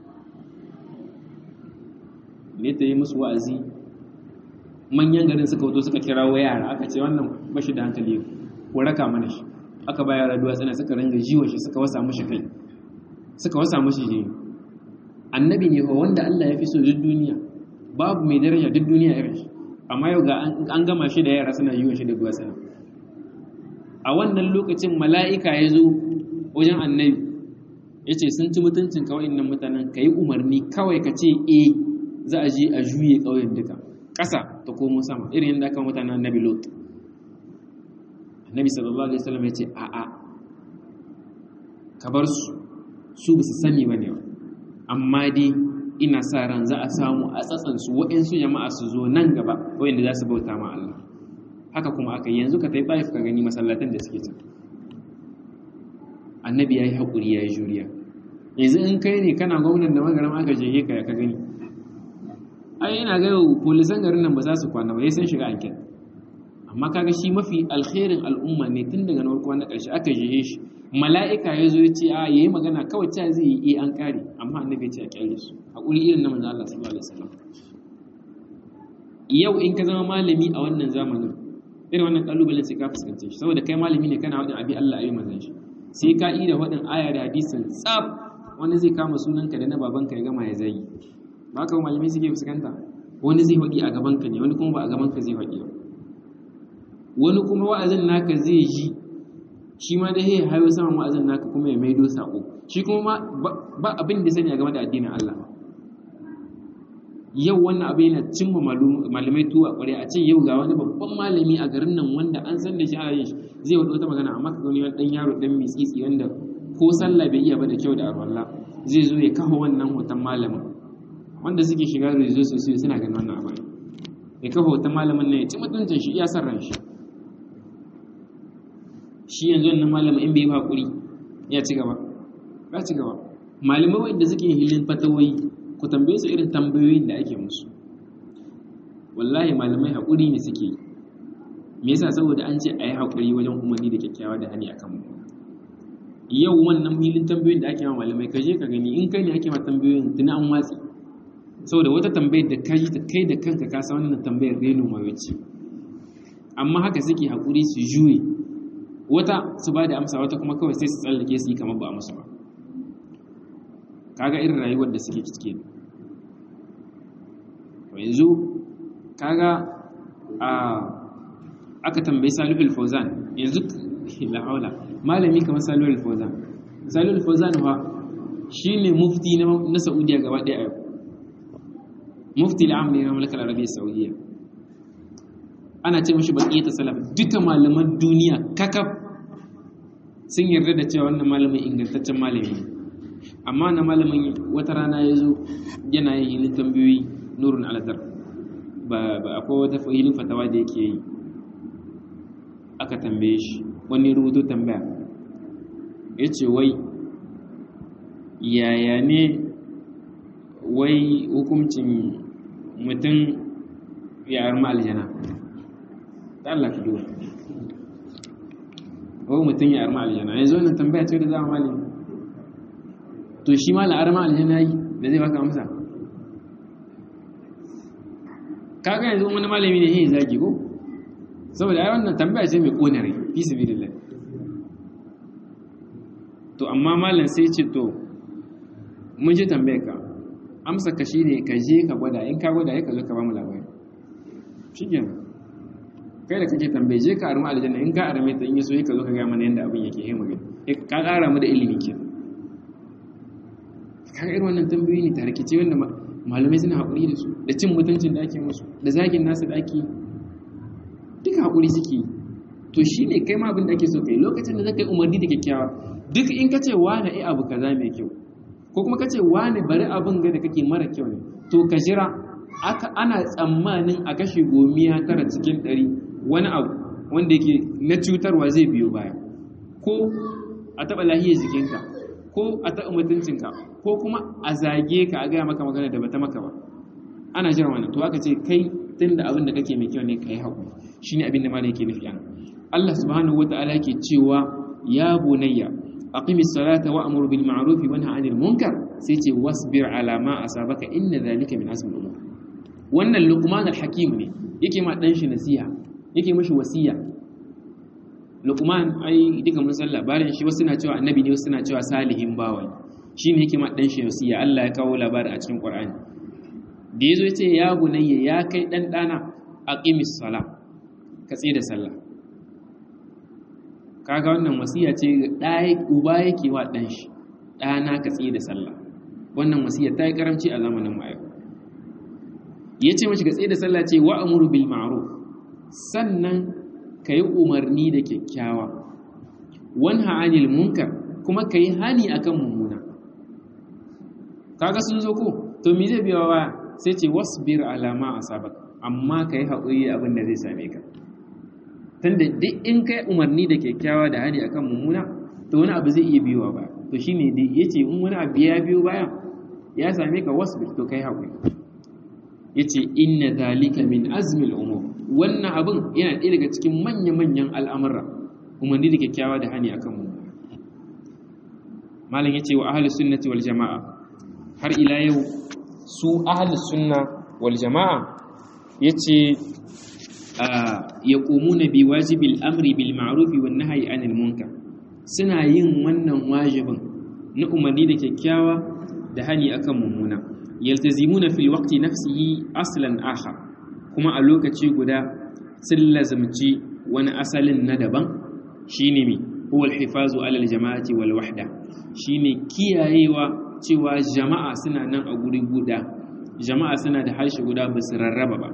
ne ta yi musu wa'azi manyan garin suka wato suka kirawo yara aka ce wannan bashi da hankali ko raka mana shi aka ba yara duwatsuna suka ringa jiwa shi suka wasa mushi kai suka wasa mushi jini annabi ne fa wanda Allah ya fi so duk duniya babu mai daraja duk duniya irin shi amma yau ga an gama shi da yara suna yiwa shi da duwatsuna a wannan lokacin mala'ika ya zo wajen annabi ya ce sun ci mutuncin kawai nan mutanen ka yi umarni kawai ka ce e za a je a juye ƙauyen duka ƙasa ta komo sama irin yadda aka mutanen annabi lot annabi sallallahu alaihi wasallam ya ce a'a ka bar su su ba su sani ba ne ba amma dai ina sa ran za a samu a tsatsansu waɗansu jama'a su zo nan gaba waɗanda za su bauta ma Allah haka kuma aka yanzu ka tai taif ka gani masallatan da suke can annabi ya yi haƙuri ya yi juriya yanzu in kai ne kana gwamnan da magaram aka jehe ka ka gani ai ina ga yau polisan garin nan ba za su kwana ba ya san shiga anket amma kaga shi mafi alkhairin al'umma ne tun daga na farko na ƙarshe aka jehe shi mala'ika ya zo ya ce a yayi magana kawai ta zai yi an kare amma annabi ya ce a kyale su haƙuri irin na manzo Allah sallallahu alaihi wasallam yau in ka zama malami a wannan zamanin irin wannan kalubalen sai ka fuskance shi saboda kai malami ne kana wajen abi Allah ayi manzon shi sai ka yi da waɗin aya da hadisin tsaf wani zai kama sunanka da na babanka ya gama ya zagi ba ka malamai suke fuskanta wani zai faɗi a gabanka ne wani kuma ba a gabanka zai faɗi ba wani kuma wa'azin naka zai ji shi ma da ya hayo saman wa'azin naka kuma ya maido sako shi kuma ba abin da sani a game da addinin Allah yau wannan abu yana cimma malamai tuwa ƙwarya a ce yau ga wani babban malami a garin nan wanda an san da shi a yin shi zai wata wata magana amma ka gani wani ɗan yaro ɗan mitsitsi wanda ko sallah bai iya ba da kyau da arwallah zai zo ya kafa wannan hoton malamin wanda suke shiga rezo sosai suna ganin wannan abu ya kafa hoton malamin nan ya ci mutuncin shi iya san ran shi shi yanzu wannan malamin in bai yi hakuri ya ci gaba ya ci gaba malamai wanda suke hilin fatawoyi ku tambaye su irin tambayoyin da ake musu wallahi malamai haƙuri ne suke yi me yasa saboda an ce a yi haƙuri wajen umarni da kyakkyawa da hani akan mu yau wannan filin tambayoyin da ake ma malamai ka je ka gani in kai ne ake ma tambayoyin tuni an watsi saboda wata tambayar da kai ta kai da kanka ka san wannan tambayar reno mai ce amma haka suke haƙuri su juye wata su ba da amsa wata kuma kawai sai su tsallake su yi kamar ba a musu ba kaga irin rayuwar da suke cike yanzu kaga a aka tambayi salihul fauzan yanzu la haula malami kamar salihul fauzan salihul fauzan wa shine mufti na saudiya gaba daya yau mufti al'am ne na mulkar arabiya saudiya ana ce mashi baqiyatu salaf duka malaman duniya kakaf sun yarda da cewa wannan malamin ingantaccen malami ne amma na malamin wata rana ya zo yana yin hilin tambayoyi nurun aladar ba akwai wata hilin fatawa da yake yi aka tambaye shi wani rubutu tambaya ya ce wai yaya ne wai hukuncin mutum ya arma aljana ta Allah ka duba wai mutum ya arma aljana yanzu wannan tambaya ce da za a malami to shi ma la'arma aljanna yi da zai baka amsa kaga yanzu wani malami ne yin zagi ko saboda ai wannan tambaya ce mai kone rai fi sabilillah to amma malam sai ce to mun ji tambayar ka amsa ka shine ka je ka gwada in ka gwada ya ka zo ka ba mu labari shikenan kai da kake tambaye je ka arma aljanna in ka arme ta in yaso ka zo ka ga mana yanda abin yake yi magana ka kara mu da ilimi kenan kaga irin wannan tambayoyi ne tarkice wanda malamai suna haƙuri da su da cin mutuncin da ake musu da zagin nasu da ake duka haƙuri suke yi to shine kai ma abin da ake so kai lokacin da zaka yi umarni da kyakkyawa duk in ka ce wani ai abu kaza mai kyau ko kuma ka ce wani bari abin ga da kake mara kyau ne to ka jira aka ana tsammanin a kashe gomiya tara cikin ɗari wani abu wanda yake na cutarwa zai biyo baya ko a taɓa lahiyar jikinka ko a taɓa mutuncinka ko kuma a zage ka a gaya maka magana da bata maka ba ana jiran wannan to aka ce kai tun da abin da kake mai kyau ne ka yi haƙuri shi ne abin da malam yake nufi ana Allah subhanahu wa ta'ala ke cewa ya bunayya aqimi salata wa amur bil ma'ruf wa nahy anil munkar sai ce wasbir ala ma asabaka inna dhalika min azmi al wannan luqman al hakim ne yake ma dan shi nasiha yake mashi wasiya luqman ai duka mun san labarin shi wasu na cewa annabi ne wasu na cewa salihin bawa shine yake ma dan shi wasiya Allah ya kawo labarin a cikin Qur'ani da yazo yace ya bunayya ya kai dan dana aqimis sala ka tsaye da sallah kaga wannan wasiya ce ɗaya uba yake wa ɗan shi ɗana ka tsaye da sallah wannan wasiya ta yi karamci a zamanin mu ya ce mashi ka tsaye da sallah ce wa amuru bil ma'ruf sannan ka yi umarni da kyakkyawa wanha anil munkar kuma ka yi hani akan mummuna kaga sun zo ko to me zai biya wa sai ce wasbir alama asabak amma ka yi haƙuri abin da zai same ka tunda duk in kai umarni da kyakkyawa da hani akan mummuna to wani abu zai iya biyowa ba to shine da yace in wani abu ya biyo baya ya same ka wasbir to kai hakuri yace inna zalika min azmi al-umur wannan abin yana ɗaya daga cikin manya-manyan al'amura umarni da kyakkyawa da hani akan mummuna malam yace wa ahlus sunnati wal jamaa har ila yau su ahlus sunna wal jamaa yace yaqumuna bi wajibil amri bil ma'ruf wan nahyi anil munkar suna yin wannan wajibin na umarni da kyakkyawa da hani akan mummuna yaltazimuna fil waqti nafsihi aslan akhar kuma a lokaci guda sun lazumci wani asalin na daban shine mi huwa al-hifazu ala al-jama'ati wal wahda shine kiyayewa cewa jama'a suna nan a guri guda jama'a suna da harshe guda ba su rarraba ba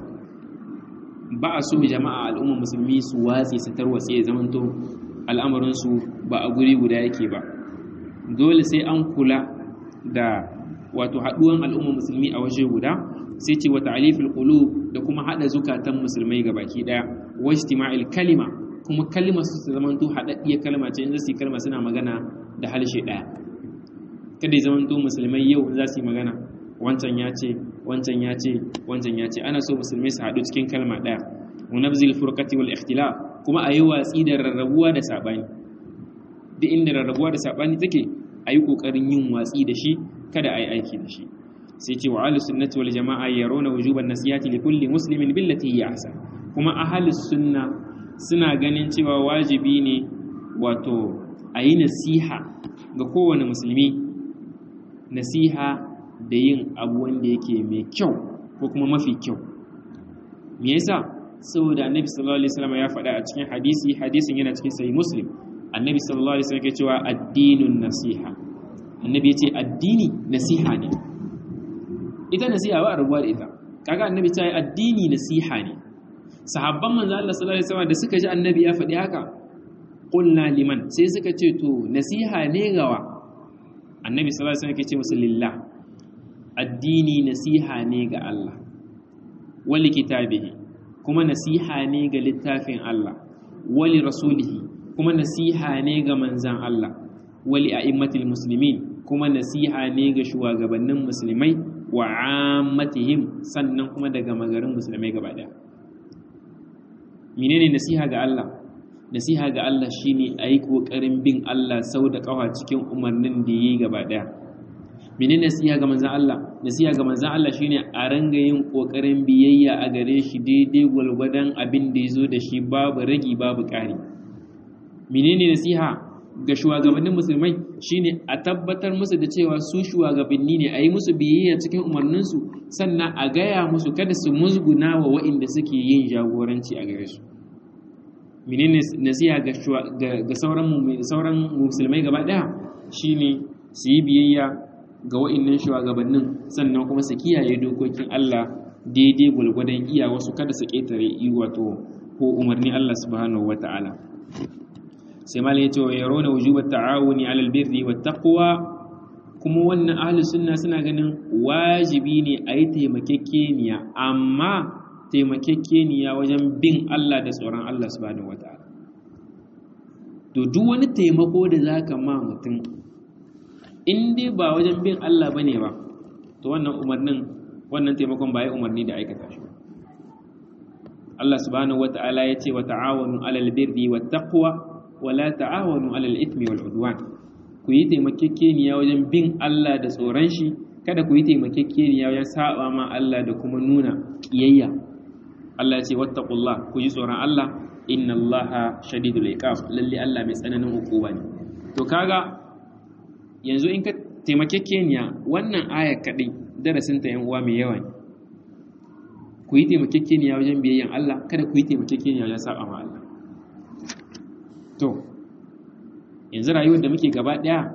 ba a so jama'a al'ummar musulmi su watsi su tarwatse ya zamanto al'amarinsu ba a guri guda yake ba dole sai an kula da wato haɗuwan al'ummar musulmi a waje guda sai ce wata alifin qulub da kuma haɗa zukatan musulmai ga baki ɗaya wa ijtima'il kalima kuma kalma su su zamanto haɗaɗɗiyar kalma ce in za su yi kalma suna magana da harshe ɗaya kada ya zamanto musulmai yau za su yi magana wancan ya ce wancan ya ce wancan ya ce ana so musulmai su haɗu cikin kalma ɗaya wa nabzil furqati wal ikhtilaf kuma a yi watsi da rarrabuwa da sabani duk inda rarrabuwa da sabani take a yi ƙoƙarin yin watsi da shi kada a yi aiki da shi sai ce wa ahlus sunnati wal jama'a yarawna wujuban nasihati li kulli muslimin billati hiya ahsan kuma ahlus sunna suna ganin cewa wajibi ne wato a yi nasiha ga kowane musulmi nasiha da yin abu wanda yake mai kyau ko kuma mafi kyau me yasa saboda annabi sallallahu alaihi wasallam ya faɗa a cikin hadisi hadisin yana cikin sahih muslim annabi sallallahu alaihi wasallam ke cewa addinun nasiha annabi yace addini nasiha ne ita nasiha ba a rubuwa da ita kaga annabi ta yi addini nasiha ne sahabban manzo Allah sallallahu alaihi wasallam da suka ji annabi ya faɗi haka qulna liman sai suka ce to nasiha ne gawa annabi sallallahu alaihi wasallam ke ce musu lillah addini nasiha ne ga Allah wali kitabihi kuma nasiha ne ga littafin Allah wali rasulihi kuma nasiha ne ga manzan Allah wali a'immatil muslimin kuma nasiha ne ga shugabannin musulmai wa ammatihim sannan kuma daga magarin musulmai gaba daya menene nasiha ga Allah nasiha ga Allah shine ayi kokarin bin Allah sau da kawa cikin umarnin da yayi gaba daya menene nasiha ga manzan Allah nasiha ga manzan Allah shine a ranga yin kokarin biyayya a gare shi daidai gwalgwadon abin da yazo da shi babu ragi babu ƙari menene nasiha ga shugabannin musulmai shine a tabbatar musu da cewa su shugabanni ne a yi musu biyayya cikin umarninsu sannan a gaya musu kada su musguna wa waɗanda suke yin jagoranci a gare su menene nasiha ga sauran musulmai gaba ɗaya shine su yi biyayya ga wa'innan shugabannin sannan kuma su kiyaye dokokin Allah daidai gwalgwadon iya wasu kada su ƙetare wato ko umarni Allah subhanahu wata'ala sai malai ya ce wa yarona wujubat ta'awuni 'alal birri wat taqwa kuma wannan ahli sunna suna ganin wajibi ne a yi taimakekeniya amma taimakekeniya wajen bin Allah da tsoron Allah subhanahu wata'ala to duk wani taimako da za ka ma mutum in dai ba wajen bin Allah bane ba to wannan umarnin wannan taimakon ba ya umarni da aikata shi Allah subhanahu wata'ala ya ce wa ta'awanu 'alal birri wat taqwa wa la ta'awanu 'alal ithmi wal 'udwan ku yi taimakekeniya wajen bin Allah da tsoron shi kada ku yi taimakekeniya wajen saba ma Allah da kuma nuna kiyayya Allah ya ce wattaqullah ku ji tsoron Allah inna Allaha shadidul iqab lalle Allah mai tsananin hukuma ne to kaga yanzu in ka taimakekeniya wannan aya kadai darasin ta yan uwa mai yawa ne ku yi taimakekeniya wajen biyayyan Allah kada ku yi taimakekeniya wajen saba ma Allah to yanzu rayuwar da muke gaba ɗaya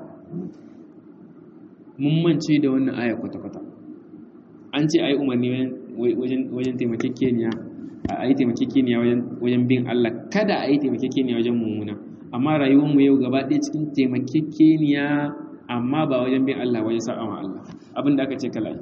mun mance da wannan aya kwata-kwata an ce a yi umarni wajen taimakekeniya a yi taimakekeniya wajen bin Allah kada a yi taimakekeniya wajen mummuna amma rayuwarmu yau gaba ɗaya cikin taimakekeniya amma ba wajen bin Allah wajen sa'a ma Allah abin da aka ce kala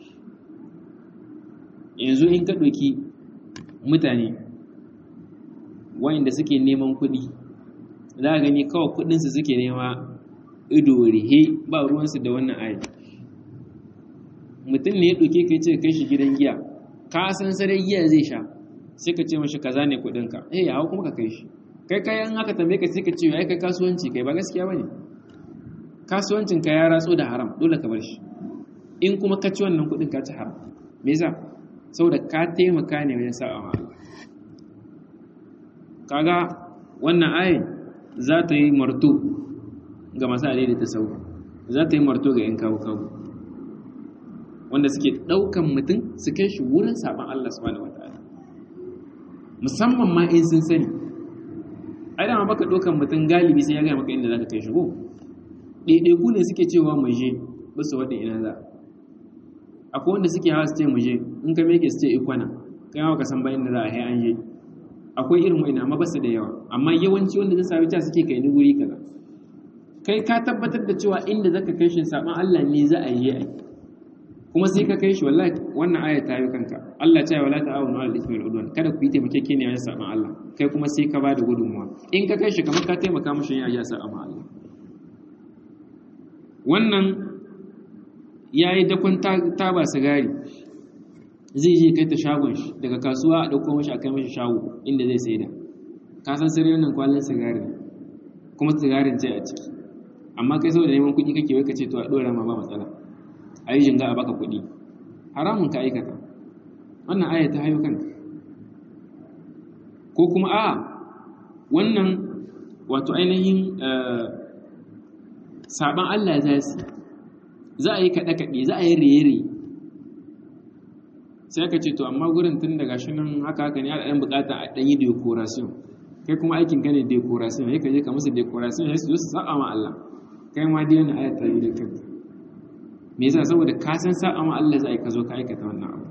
yanzu in ka ɗauki mutane wayanda suke neman kuɗi za a gani kawai kudinsu suke nema ido rihe ba ruwansu da wannan ayi mutum ne ya ɗauke ka ce kai shi gidan giya ka san sarai giya zai sha sai ka ce mashi kaza ne kudinka eh ya hau kuma ka kai shi kai kayan haka tambaye ka sai ka ce ai kai kasuwanci kai ba gaskiya bane kasuwancin ka ya ratso da haram dole ka bar shi in kuma ka ci wannan kudin ka ci haram me yasa saboda ka taimaka ne wajen sa'a ma kaga wannan ayin za ta yi marto ga masu da ta sau za ta yi marto ga 'yan kawo-kawo wanda suke ɗaukan mutum su kai shi wurin saɓon Allah subhanahu wa ta'ala musamman ma in sun sani ai dama baka ɗaukan mutum galibi sai ya gaya maka inda za ka kai shi ko ɗaiɗaiku ne suke cewa mu je ba su wadda ina za akwai wanda suke hawa su ce mu je in ka meke su ce ikwana kai ma ka san bayan da za a hai an je akwai irin wa'ina amma basu da yawa amma yawanci wanda zai sami ta suke kai ni guri kaza kai ka tabbatar da cewa inda zaka kai shi saban Allah ne za a yi ai kuma sai ka kai shi wallahi wannan aya ta yi kanka Allah ta yi wala ta'awunu 'alal ithmi wal 'udwan kada ku yi taimakekeniya wajen saban Allah kai kuma sai ka bada gudunmuwa in ka kai shi kamar ka taimaka mishi ya ya saban Allah wannan yayi dakon taba sigari zai je kai ta shagon shi daga kasuwa a ɗauko mashi a kai mashi shago inda zai saida ka san sirri wannan kwallon sigari kuma sigarin ce a ciki amma kai saboda neman kuɗi kake wai ka ce to a ɗora ma ba matsala a yi jinga a baka kuɗi haramun ka aikata wannan aya ta hayo kanka ko kuma a wannan wato ainihin saban Allah za su za a yi kaɗe-kaɗe za a yi rere sai aka ce to amma gurin tun daga shi nan haka haka ne ɗan bukata a ɗanyi decoration kai kuma aikin ka ne decoration ya ka je ka musu decoration ya su su sa'a ma Allah kai ma dai wani ayat yi da kanka me yasa saboda ka san sa'a ma Allah za a yi ka zo ka aikata wannan abu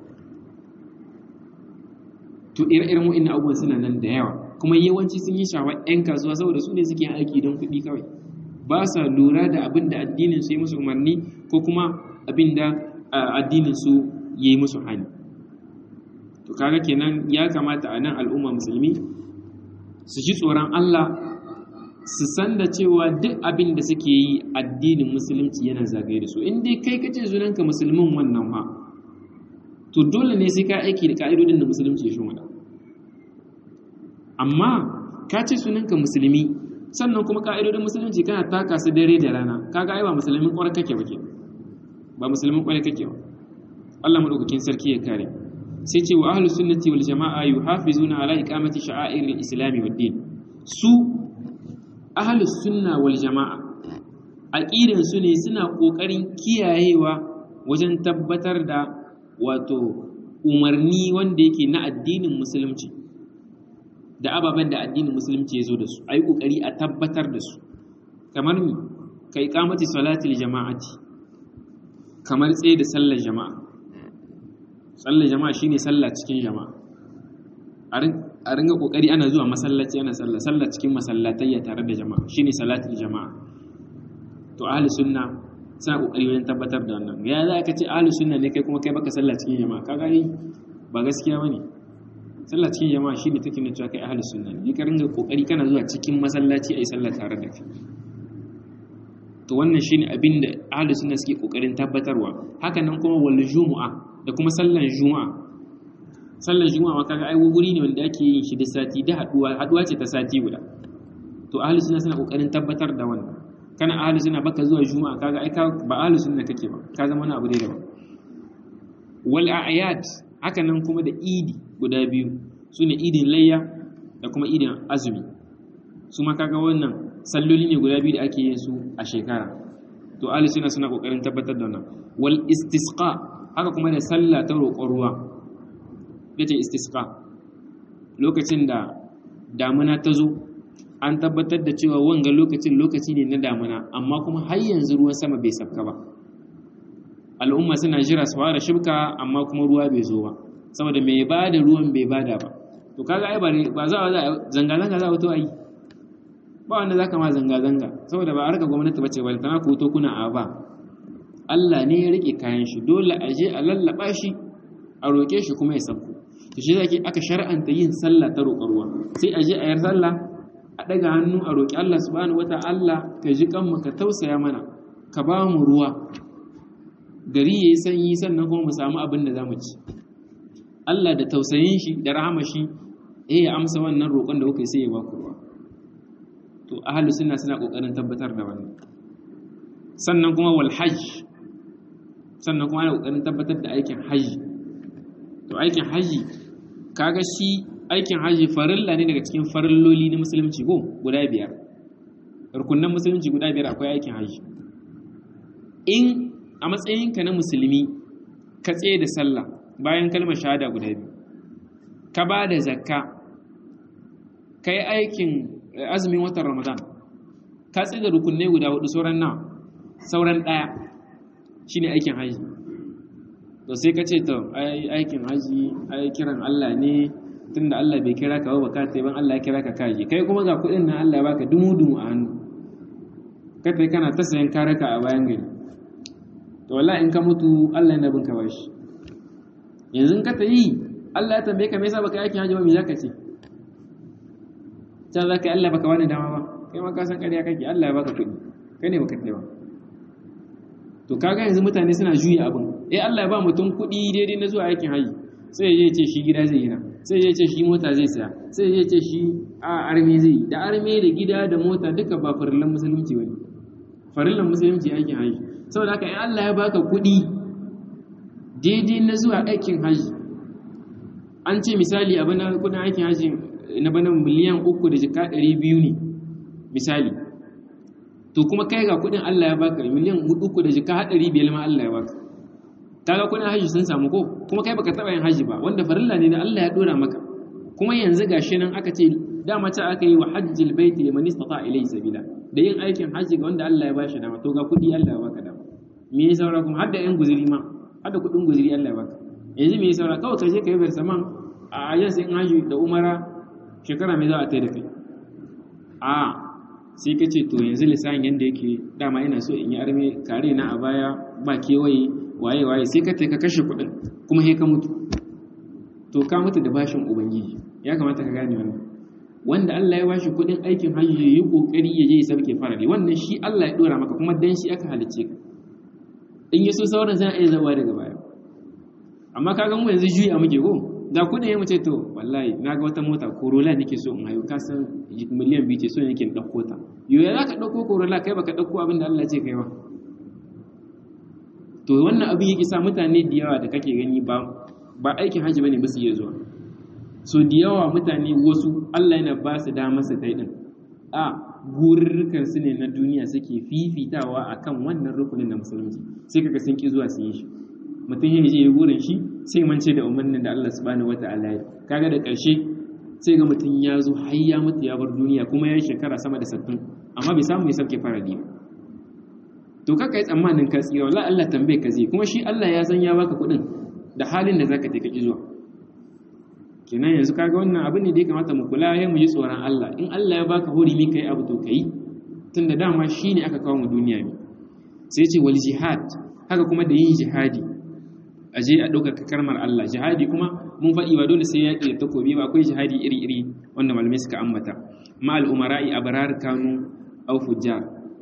to ire-iren wa'annan abubuwan suna nan da yawa kuma yawanci sun yi shawa 'yan kasuwa saboda su ne suke aiki don kuɗi kawai ba sa lura da abin da addinin su yi musu umarni ko kuma abin da addinin su yi musu hani to kaga kenan ya kamata a nan al'umma musulmi su ji tsoron Allah su san da cewa duk abin da suke yi addinin musulunci yana zagaye da su in dai kai kace sunanka musulmin wannan ma to dole ne sai ka aiki da ka'idodin da musulunci ya shimfiɗa amma ka ce sunanka musulmi sannan kuma ka'idodin musulunci kana taka su dare da rana kaga ai ba musulmin kwarar kake ba ke ba musulmin kwarar kake ba Allah madaukakin sarki ya kare sai ce wa ahlus sunnati wal jama'a yuhafizuna ala iqamati sha'airil islami wad din su ahlus sunna wal jama'a aqidan su ne suna kokarin kiyayewa wajen tabbatar da wato umarni wanda yake na addinin musulunci da ababen da addinin musulunci ya zo da su a yi ƙoƙari a tabbatar da su kamar mi ka yi ƙamati salatul jama'ati kamar tsaye da sallar jama'a sallar jama'a shine sallah cikin jama'a a ringa kokari ana zuwa masallaci ana sallah sallah cikin masallatai tare da jama'a shine salatul jama'a to ahli sunna suna kokari wajen tabbatar da wannan ya za ka ce ahli sunna ne kai kuma kai baka sallah cikin jama'a kaga ai ba gaskiya bane sallah cikin jama'a shine take nuna cewa kai ahli sunna ne ka ringa kokari kana zuwa cikin masallaci ayi sallah tare da kai to wannan shine abin da ahli sunna suke kokarin tabbatarwa haka nan kuma wal jumu'a da kuma sallan juma'a sallan juma'a kaga ai guri ne wanda ake yin shi da sati da haduwa haduwa ce ta sati guda to ahli sunna suna kokarin tabbatar da wannan kana ahli sunna baka zuwa juma'a kaga ai ba ahli sunna kake ba ka zama wani abu dai daban wal a'yad haka nan kuma da idi guda biyu sune idin layya da kuma idin azumi su ma kaga wannan salloli ne guda biyu da ake yin su a shekara to ahli sunna suna kokarin tabbatar da wannan wal istisqa haka kuma da sallah ta roƙon ruwa yace istisqa lokacin da damuna ta zo an tabbatar da cewa wanga lokacin lokaci ne na damuna amma kuma har yanzu ruwan sama bai sabka ba al'umma suna jira su fara shibka amma kuma ruwa bai zo ba saboda mai ba da ruwan bai bada ba to kaga ai ba za a zanga zanga za a to ai ba wanda zaka ma zanga zanga saboda ba harka gwamnati bace ba tana ku to kuna a ba Allah ne ya rike kayan shi dole a je a lallaba shi a roke shi kuma ya sabko to shi zaki aka shar'anta yin sallah ta roƙar ruwa sai a je a yar sallah a daga hannu a roƙi Allah subhanahu wata'ala ka ji kanmu ka tausaya mana ka ba mu ruwa gari yayi sanyi sannan kuma mu samu abin da zamu ci Allah da tausayin shi da rahama shi eh ya amsa wannan roƙon da kuka sai ya ba ku ruwa to ahlus sunna suna kokarin tabbatar da wannan sannan kuma wal hajj sannan kuma ana kokarin tabbatar da aikin hajji to aikin hajji kaga shi aikin hajji farilla ne daga cikin farilloli na musulunci ko guda biyar rukunan musulunci guda biyar akwai aikin hajji in a matsayinka na musulmi ka tsaye da sallah bayan kalmar shahada guda biyu ka ba da zakka ka yi aikin azumin watan ramadan ka tsaye da rukunai guda hudu sauran nawa sauran ɗaya shine aikin hajji to sai ka ce to aikin hajji ai kiran Allah ne tunda Allah bai kira ka ba ka sai ban Allah ya kira ka kaji kai kuma ga kuɗin nan Allah ya baka dumu dumu a hannu ka tai kana ta sayan karaka a bayan gari to wallahi in ka mutu Allah yana bin ka bashi yanzu ka ta yi Allah ya tambaye ka me yasa baka aikin hajji ba me zaka ce ta zaka Allah baka wani dama ba kai ma ka san ƙarya kake Allah ya baka kuɗi kai ne baka tai ba to kaga yanzu mutane suna juya abin eh Allah ya ba mutum kuɗi daidai na zuwa aikin haji sai ya ce shi gida zai gina sai ya ce shi mota zai saya sai ya ce shi a arme zai da arme da gida da mota duka ba farillan musulunci bane farillan musulunci aikin haji saboda haka in Allah ya baka kuɗi daidai na zuwa aikin haji an ce misali abin kuɗin aikin haji na bana miliyan uku da jika ɗari biyu ne misali to kuma kai ga kudin Allah ya baka miliyan uku da jika hadari biyar ma Allah ya baka kaga kudin haji sun samu ko kuma kai baka taba yin haji ba wanda farilla ne da Allah ya dora maka kuma yanzu gashi nan aka ce dama ta aka yi wa hajjil baiti liman istata ilayhi sabila da yin aikin haji ga wanda Allah ya bashi dama to ga kudi Allah ya baka dama me ya saura kuma har da yan guzuri ma har da kudin guzuri Allah ya baka yanzu me ya saura kawai ka je ka yi barsaman a yanzu in haji da umara shekara mai za a tai da kai a sai ka ce to yanzu lissahin yadda yake dama ina so in yi arme kare na a baya ba kewaye waye waye sai ka ka kashe kuɗin kuma sai ka mutu to ka mutu da bashin ubangiji ya kamata ka gane wannan wanda Allah ya bashi kuɗin aikin hajji ya yi kokari ya je ya sabke farali wannan shi Allah ya dora maka kuma dan shi aka halicce ka in yi so sauran za a iya zawa daga baya amma ka ga mu yanzu juya muke ko da kudin ya mace to wallahi na ga wata mota corolla nake so in hayo ka san miliyan biyu ce so nake in ɗauko ta yo ya za ka ɗauko corolla kai baka ɗauko abin da Allah ce kai ba to wannan abin yake sa mutane da yawa da kake gani ba ba aikin hajji bane ba su iya zuwa so da yawa mutane wasu Allah yana ba su damar su tai din a gururrukan su ne na duniya suke fifitawa akan wannan rukunin na musulunci sai kaga sun ki zuwa su yi shi mutum ya je ya gurin shi sai mance da umarnin da Allah subhanahu wata'ala ya kaga da ƙarshe sai ga mutum ya zo har ya mutu ya bar duniya kuma ya yi shekara sama da sattin amma bai samu ya sauke faradi ba to kaka yi tsammanin ka tsira wallahi Allah tambaye ka zai kuma shi Allah ya san ya baka kuɗin da halin da zaka take ki zuwa kenan yanzu kaga wannan abu ne da ya kamata mu kula ya mu ji tsoron Allah in Allah ya baka hurumi kai abu to kai tunda dama shine aka kawo mu duniya ne sai ce wal jihad haka kuma da yin jihadi a je a ɗaukaka karmar Allah jihadi kuma mun faɗi ba dole sai yaƙi da takobi ba akwai jihadi iri-iri wanda malamai suka ambata ma al'umara'i a barar kanu au fujjar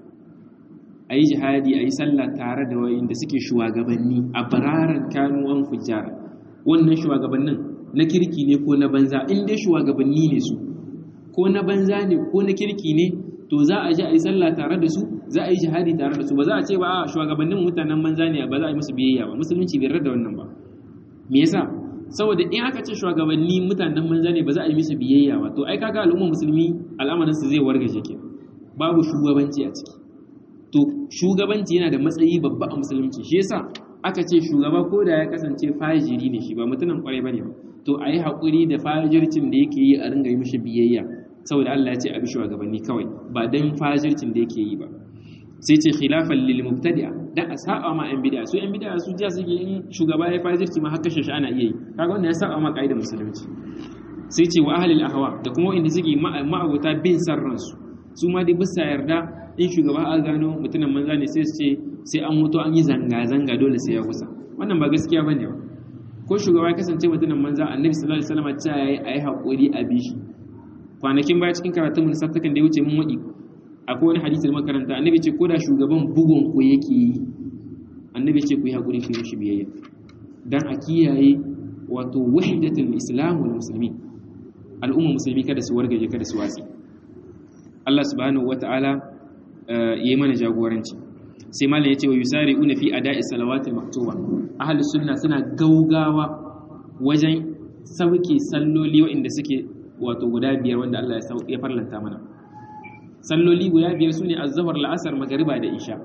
a yi jihadi a yi sallah tare da wayin da suke shugabanni a bararar kanu an fujjar wannan shugabannin na kirki ne ko na banza in dai shugabanni ne su ko na banza ne ko na kirki ne to za a je a yi sallah tare da su za a yi jihadi tare da su ba za a ce ba a shugabannin mutanen banza ne ba za a yi musu biyayya ba musulunci bai da wannan ba me yasa saboda in aka ce shugabanni mutanen banza ne ba za a yi musu biyayya ba to ai kaga al'ummar musulmi al'amarin su zai wargaje ke babu shugabanci a ciki to shugabanci yana da matsayi babba a musulunci shi yasa aka ce shugaba ko da ya kasance fajiri ne shi ba mutumin kwarai bane ba to a yi haƙuri da fajircin da yake yi a ringa yi mishi biyayya saboda Allah ya ce a bi shugabanni kawai ba dan fajircin da yake yi ba sai ce khilafan lil mubtadi'a dan a saba ma yan bid'a su yan bid'a su ja suke in shugaba ya fajirci ma haka shi ana iya yi kaga wannan ya saba ma kaidar musulunci sai ce wa ahlil ahwa da kuma inda suke ma'abuta bin sarran su su ma dai bisa yarda in shugaba a gano mutumin manza ne sai su ce sai an mutu an yi zanga zanga dole sai ya kusa wannan ba gaskiya bane ba ko shugaba ya kasance mutumin manza annabi sallallahu alaihi wasallam ya yi ayi hakuri a bishi kwanakin baya cikin karatun mun sattakan da ya wuce mun wadi akwai wani hadisi da makaranta annabi ce ko da shugaban bugun ku yake yi annabi ce ku yi hakuri ku yi mishi biyayya dan a kiyaye wato wahdatul islam wal muslimin al'umma musulmi kada su wargaje kada su watsi Allah subhanahu wata'ala yayi mana jagoranci sai malam yace wa yusari'una fi ada'i salawatil maktuba ahli sunna suna gaugawa wajen sauke salloli waɗanda suke wato guda biyar wanda Allah ya farlanta mana salloli guda biyar su ne azzahar la'asar magariba da isha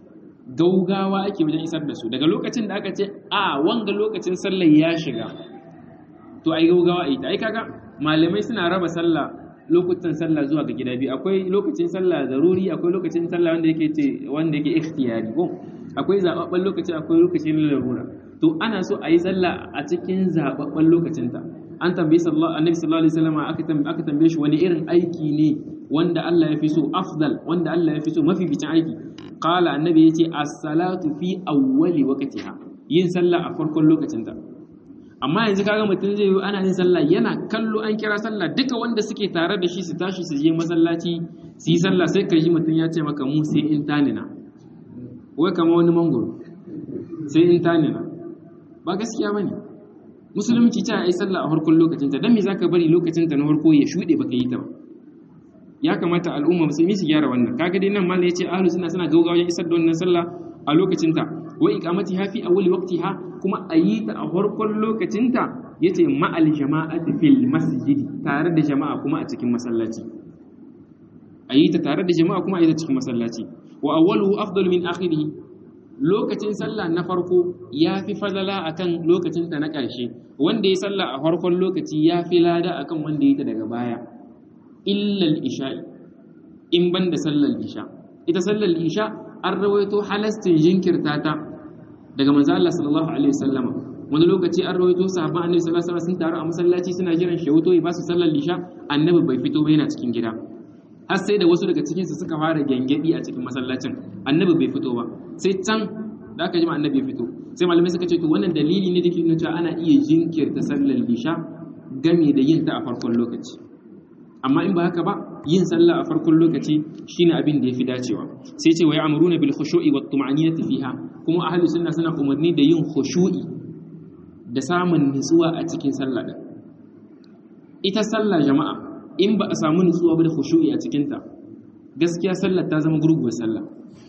gaugawa ake wajen isar da su daga lokacin da aka ce a wanga lokacin sallar ya shiga to ai gaugawa ai ai kaga malamai suna raba sallah lokutan sallah zuwa ga gida biyu akwai lokacin sallah zaruri akwai lokacin sallah wanda yake ce wanda yake ikhtiyari ko akwai zababban lokaci akwai lokacin larura to ana so a yi sallah a cikin zababban lokacin ta an tambayi sallallahu annabi sallallahu alaihi wasallam aka aka tambaye shi wani irin aiki ne wanda Allah ya fi so afdal wanda Allah ya fi so mafi bicin aiki qala annabi yace as-salatu fi awwali waqtiha yin sallah a farkon lokacin ta amma yanzu kaga mutum zai yi ana yin sallah yana kallo an kira sallah duka wanda suke tare da shi su tashi su je masallaci su yi sallah sai ka ji mutum ya ce maka mu sai in tanina wai kama wani mangoro sai in tanina ba gaskiya bane musulunci ta yi sallah a farkon lokacin ta dan me zaka bari lokacin ta na farko ya shude baka yi ta ba ya kamata al'umma musulmi su gyara wannan kaga dai nan malai yace ahlus sunna suna gaugawa wajen isar da wannan sallah a lokacin ta wa iqamati ha fi awwali waqtiha kuma ayi ta a farkon lokacin ta yace ma'al jama'ati fil masjid tare da jama'a kuma a cikin masallaci ayi ta tare da jama'a kuma ayi ta cikin masallaci wa awwaluhu afdalu min akhirih lokacin sallah na farko ya fi fadala akan lokacin ta na ƙarshe wanda ya sallah a farkon lokaci ya fi lada akan wanda ya ta daga baya illal isha'i in ban da sallar isha ita sallar isha an rawaito halastin jinkirta ta daga manzo Allah sallallahu alaihi wasallam wani lokaci an rawaito sahabban annabi sallallahu alaihi wasallam sun taru a masallaci suna jiran shawuto ya ba su sallar isha annabi bai fito ba yana cikin gida har sai da wasu daga cikin su suka fara gengedi a cikin masallacin annabi bai fito ba sai can da aka jima annabi ya fito sai malamai suka ce to wannan dalili ne da ke nuna cewa ana iya jinkirta sallar isha game da yin ta a farkon lokaci amma in ba haka ba yin sallah a farkon lokaci shine abin da yafi dacewa sai ce wa ya'muruna bil khushu'i wat tuma'ninati fiha kuma ahli sunna suna umarni da yin khushu'i da samun nutsuwa a cikin sallah din ita sallah jama'a in ba a samu nutsuwa ba da khushu'i a cikin ta gaskiya sallar ta zama gurguwar sallah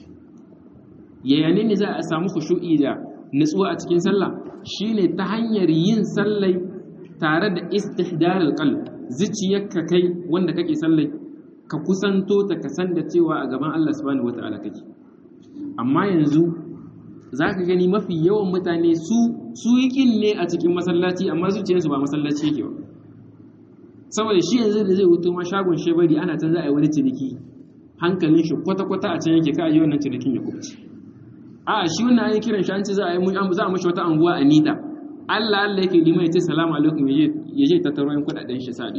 yaya ne za a samu khushu'i da nutsuwa a cikin sallah shine ta hanyar yin sallai tare da istihdar al-qalb zuciyarka kai wanda kake sallai ka kusanto ta ka san da cewa a gaban Allah subhanahu wata'ala kake amma yanzu zaka gani mafi yawan mutane su su yikin ne a cikin masallaci amma zuciyarsu ba masallaci yake ba saboda shi yanzu da zai wuto ma shagon shebari ana can za a yi wani ciniki hankalin shi kwata-kwata a can yake ka yi wannan cinikin ya kubce a shi wannan an yi kiran shi an ce za a yi za a mashi wata anguwa a nita Allah Allah yake liman ya ce salamu alaikum ya je tattaro yan kudaden shi sa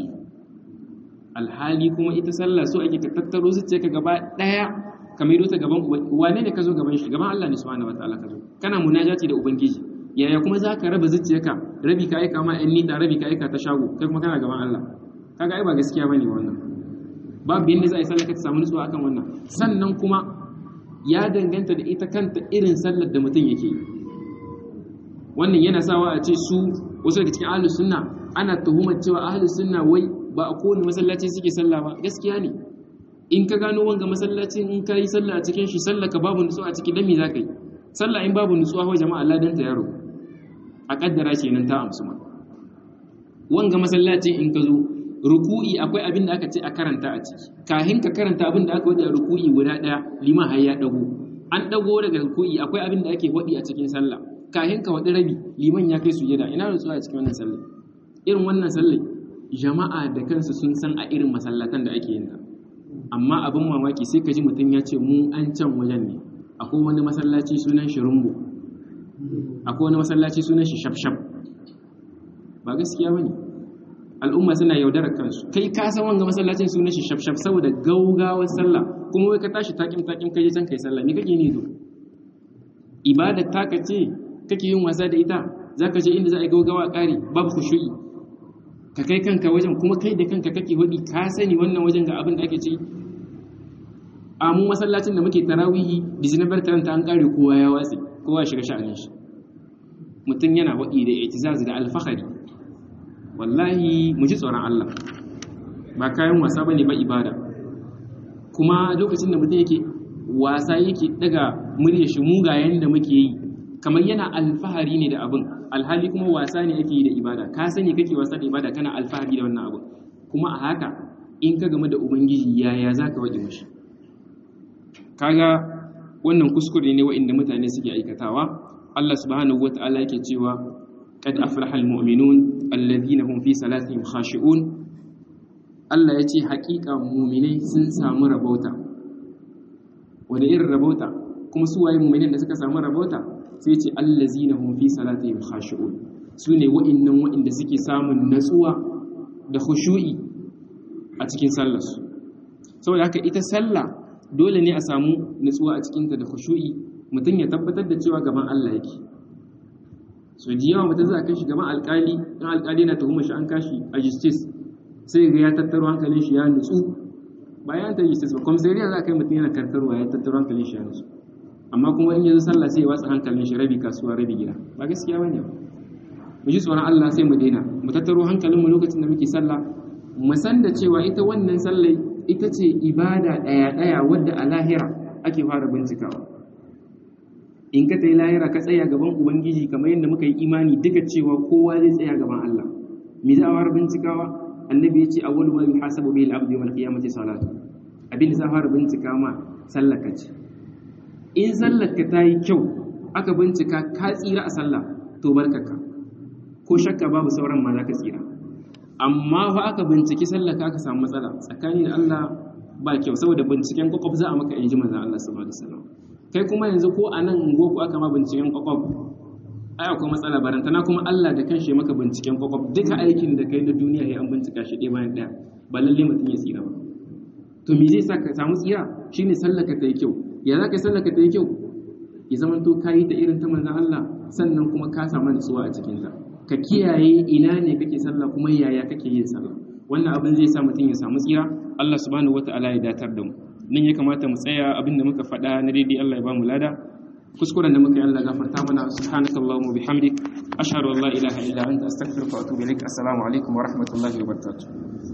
alhali kuma ita sallah so ake ka tattaro zuciya ka gaba daya ka maido ta gaban wane ne ka zo gaban shi gaban Allah ne subhanahu wataala ka zo kana munajati da ubangiji yaya kuma za ka raba zuciyarka rabi ka aika ma yan nita rabi ka aika ta shago kai kuma kana gaban Allah kaga ai ba gaskiya bane wannan babu yanda za a yi sallah ka samu nutsuwa akan wannan sannan kuma ya danganta da ita kanta irin sallar da mutum yake yi wannan yana sawa a ce su wasu daga cikin ahlus sunna ana tuhumar cewa ahlus sunna wai ba a kowane masallaci suke sallah ba gaskiya ne in ka gano wanga masallacin in ka yi sallah a cikin shi sallah ka babu nutsuwa a ciki dan me za ka yi sallah in babu nutsuwa wa jama'a ladan ta yaro a kaddara kenan ta amsu ma wanga masallacin in ka zo ruku'i akwai abin da aka ce a karanta a ciki kahin ka karanta abin da aka wadi a ruku'i guda daya liman har ya dago an dago daga ruku'i akwai abin da ake wadi a cikin sallah kahin ka wadi rabi liman ya kai sujada ina nutsuwa a cikin wannan sallah irin wannan sallah jama'a da kansu sun san a irin masallatan da ake yin ta amma abin mamaki sai ka ji mutum ya ce mu an can wajen ne akwai wani masallaci sunan shi rumbu akwai wani masallaci sunan shi shafshaf ba gaskiya bane al'umma suna yaudarar kansu kai ka san wanga masallacin sunan shi shafshaf saboda gaugawar sallah kuma wai ka tashi takim takim kai can kai sallah me kake ne to ibada taka ce kake yin wasa da ita zaka je inda za a yi gaugawa ƙari babu khushu'i ka kai kanka wajen kuma kai da kanka kake hudi ka sani wannan wajen ga abin da ake ci a mu masallacin da muke tarawihi disnabar taranta an kare kowa ya watsi kowa ya shiga sha'anin shi mutum yana hudi da itizaz da alfahari wallahi mu ji tsoron Allah ba kayan wasa bane ba ibada kuma lokacin da mutum yake wasa yake daga murya shi mugayen da muke yi kamar yana alfahari ne da abin alhali kuma wasa ne ake yi da ibada ka sani kake wasa da ibada kana alfahari da wannan abu kuma a haka in ka game da ubangiji yaya za ka waje mashi kaga wannan kuskure ne wa'inda mutane suke aikatawa Allah subhanahu wata'ala yake cewa qad aflaha almu'minun alladhina hum fi salatihim khashi'un Allah ya ce haƙiƙa mu'minai sun samu rabauta wanda irin rabauta kuma su waye mu'minin da suka samu rabauta sai ce allazina hum fi salatihim khashi'un sune wa'annan wa'inda suke samun natsuwa da khushu'i a cikin sallar su saboda haka ita sallah dole ne a samu natsuwa a cikin ta da khushu'i mutum ya tabbatar da cewa gaban Allah yake so da yawa mutum za a kai shi gaban alkali in alkali na tuhumar shi an kashi a justice sai ga ya tattaro hankalin shi ya nutsu bayan ta justice ba komisariya za a kai mutum yana karkarwa ya tattaro hankalin shi ya nutsu amma kuma in yanzu sallah sai ya watsa hankalin shi rabi kasuwa rabi gida ba gaskiya bane ba mu ji tsoron Allah sai mu daina mu tattaro hankalin mu lokacin da muke sallah mu san da cewa ita wannan sallah ita ce ibada daya daya wadda a lahira ake fara bincikawa in ka tayi lahira ka tsaya gaban ubangiji kamar yadda muka yi imani duka cewa kowa zai tsaya gaban Allah me za a fara bincikawa annabi ya ce awwalu ma yuhasabu bihi al-abdu yawm al-qiyamati salatu abin da za a fara bincika ma sallaka ce in sallarka ta yi kyau aka bincika ka tsira a sallah to barkaka ko shakka babu sauran ma za ka tsira amma fa aka binciki sallaka aka samu matsala tsakani da Allah ba kyau saboda binciken kwakwaf za a maka in ji manzan Allah sallallahu alaihi wasallam kai kuma yanzu ko a nan ungo ku aka ma binciken kwakwaf ai akwai matsala barantana kuma Allah da kanshi maka binciken kwakwaf duka aikin da kai na duniya ya an bincika shi ɗaya bayan ɗaya ba lalle mutum ya tsira ba to me zai sa ka samu tsira shine sallaka ta yi kyau ya za ka sallaka ta yi kyau ya zama to ka yi ta irin ta manzan Allah sannan kuma ka samu nutsuwa a cikinta ka kiyaye ina ne kake sallah kuma yaya kake yin sallah wannan abin zai sa mutum ya samu tsira Allah subhanahu wataala ya datar da mu nan ya kamata mu tsaya abin da muka faɗa na daidai Allah ya ba mu lada kuskuren da muka yi Allah gafarta mana subhanakallahumma bihamdik ashhadu an la ilaha illa anta astaghfiruka wa atubu ilaik assalamu alaikum wa rahmatullahi wa barakatuh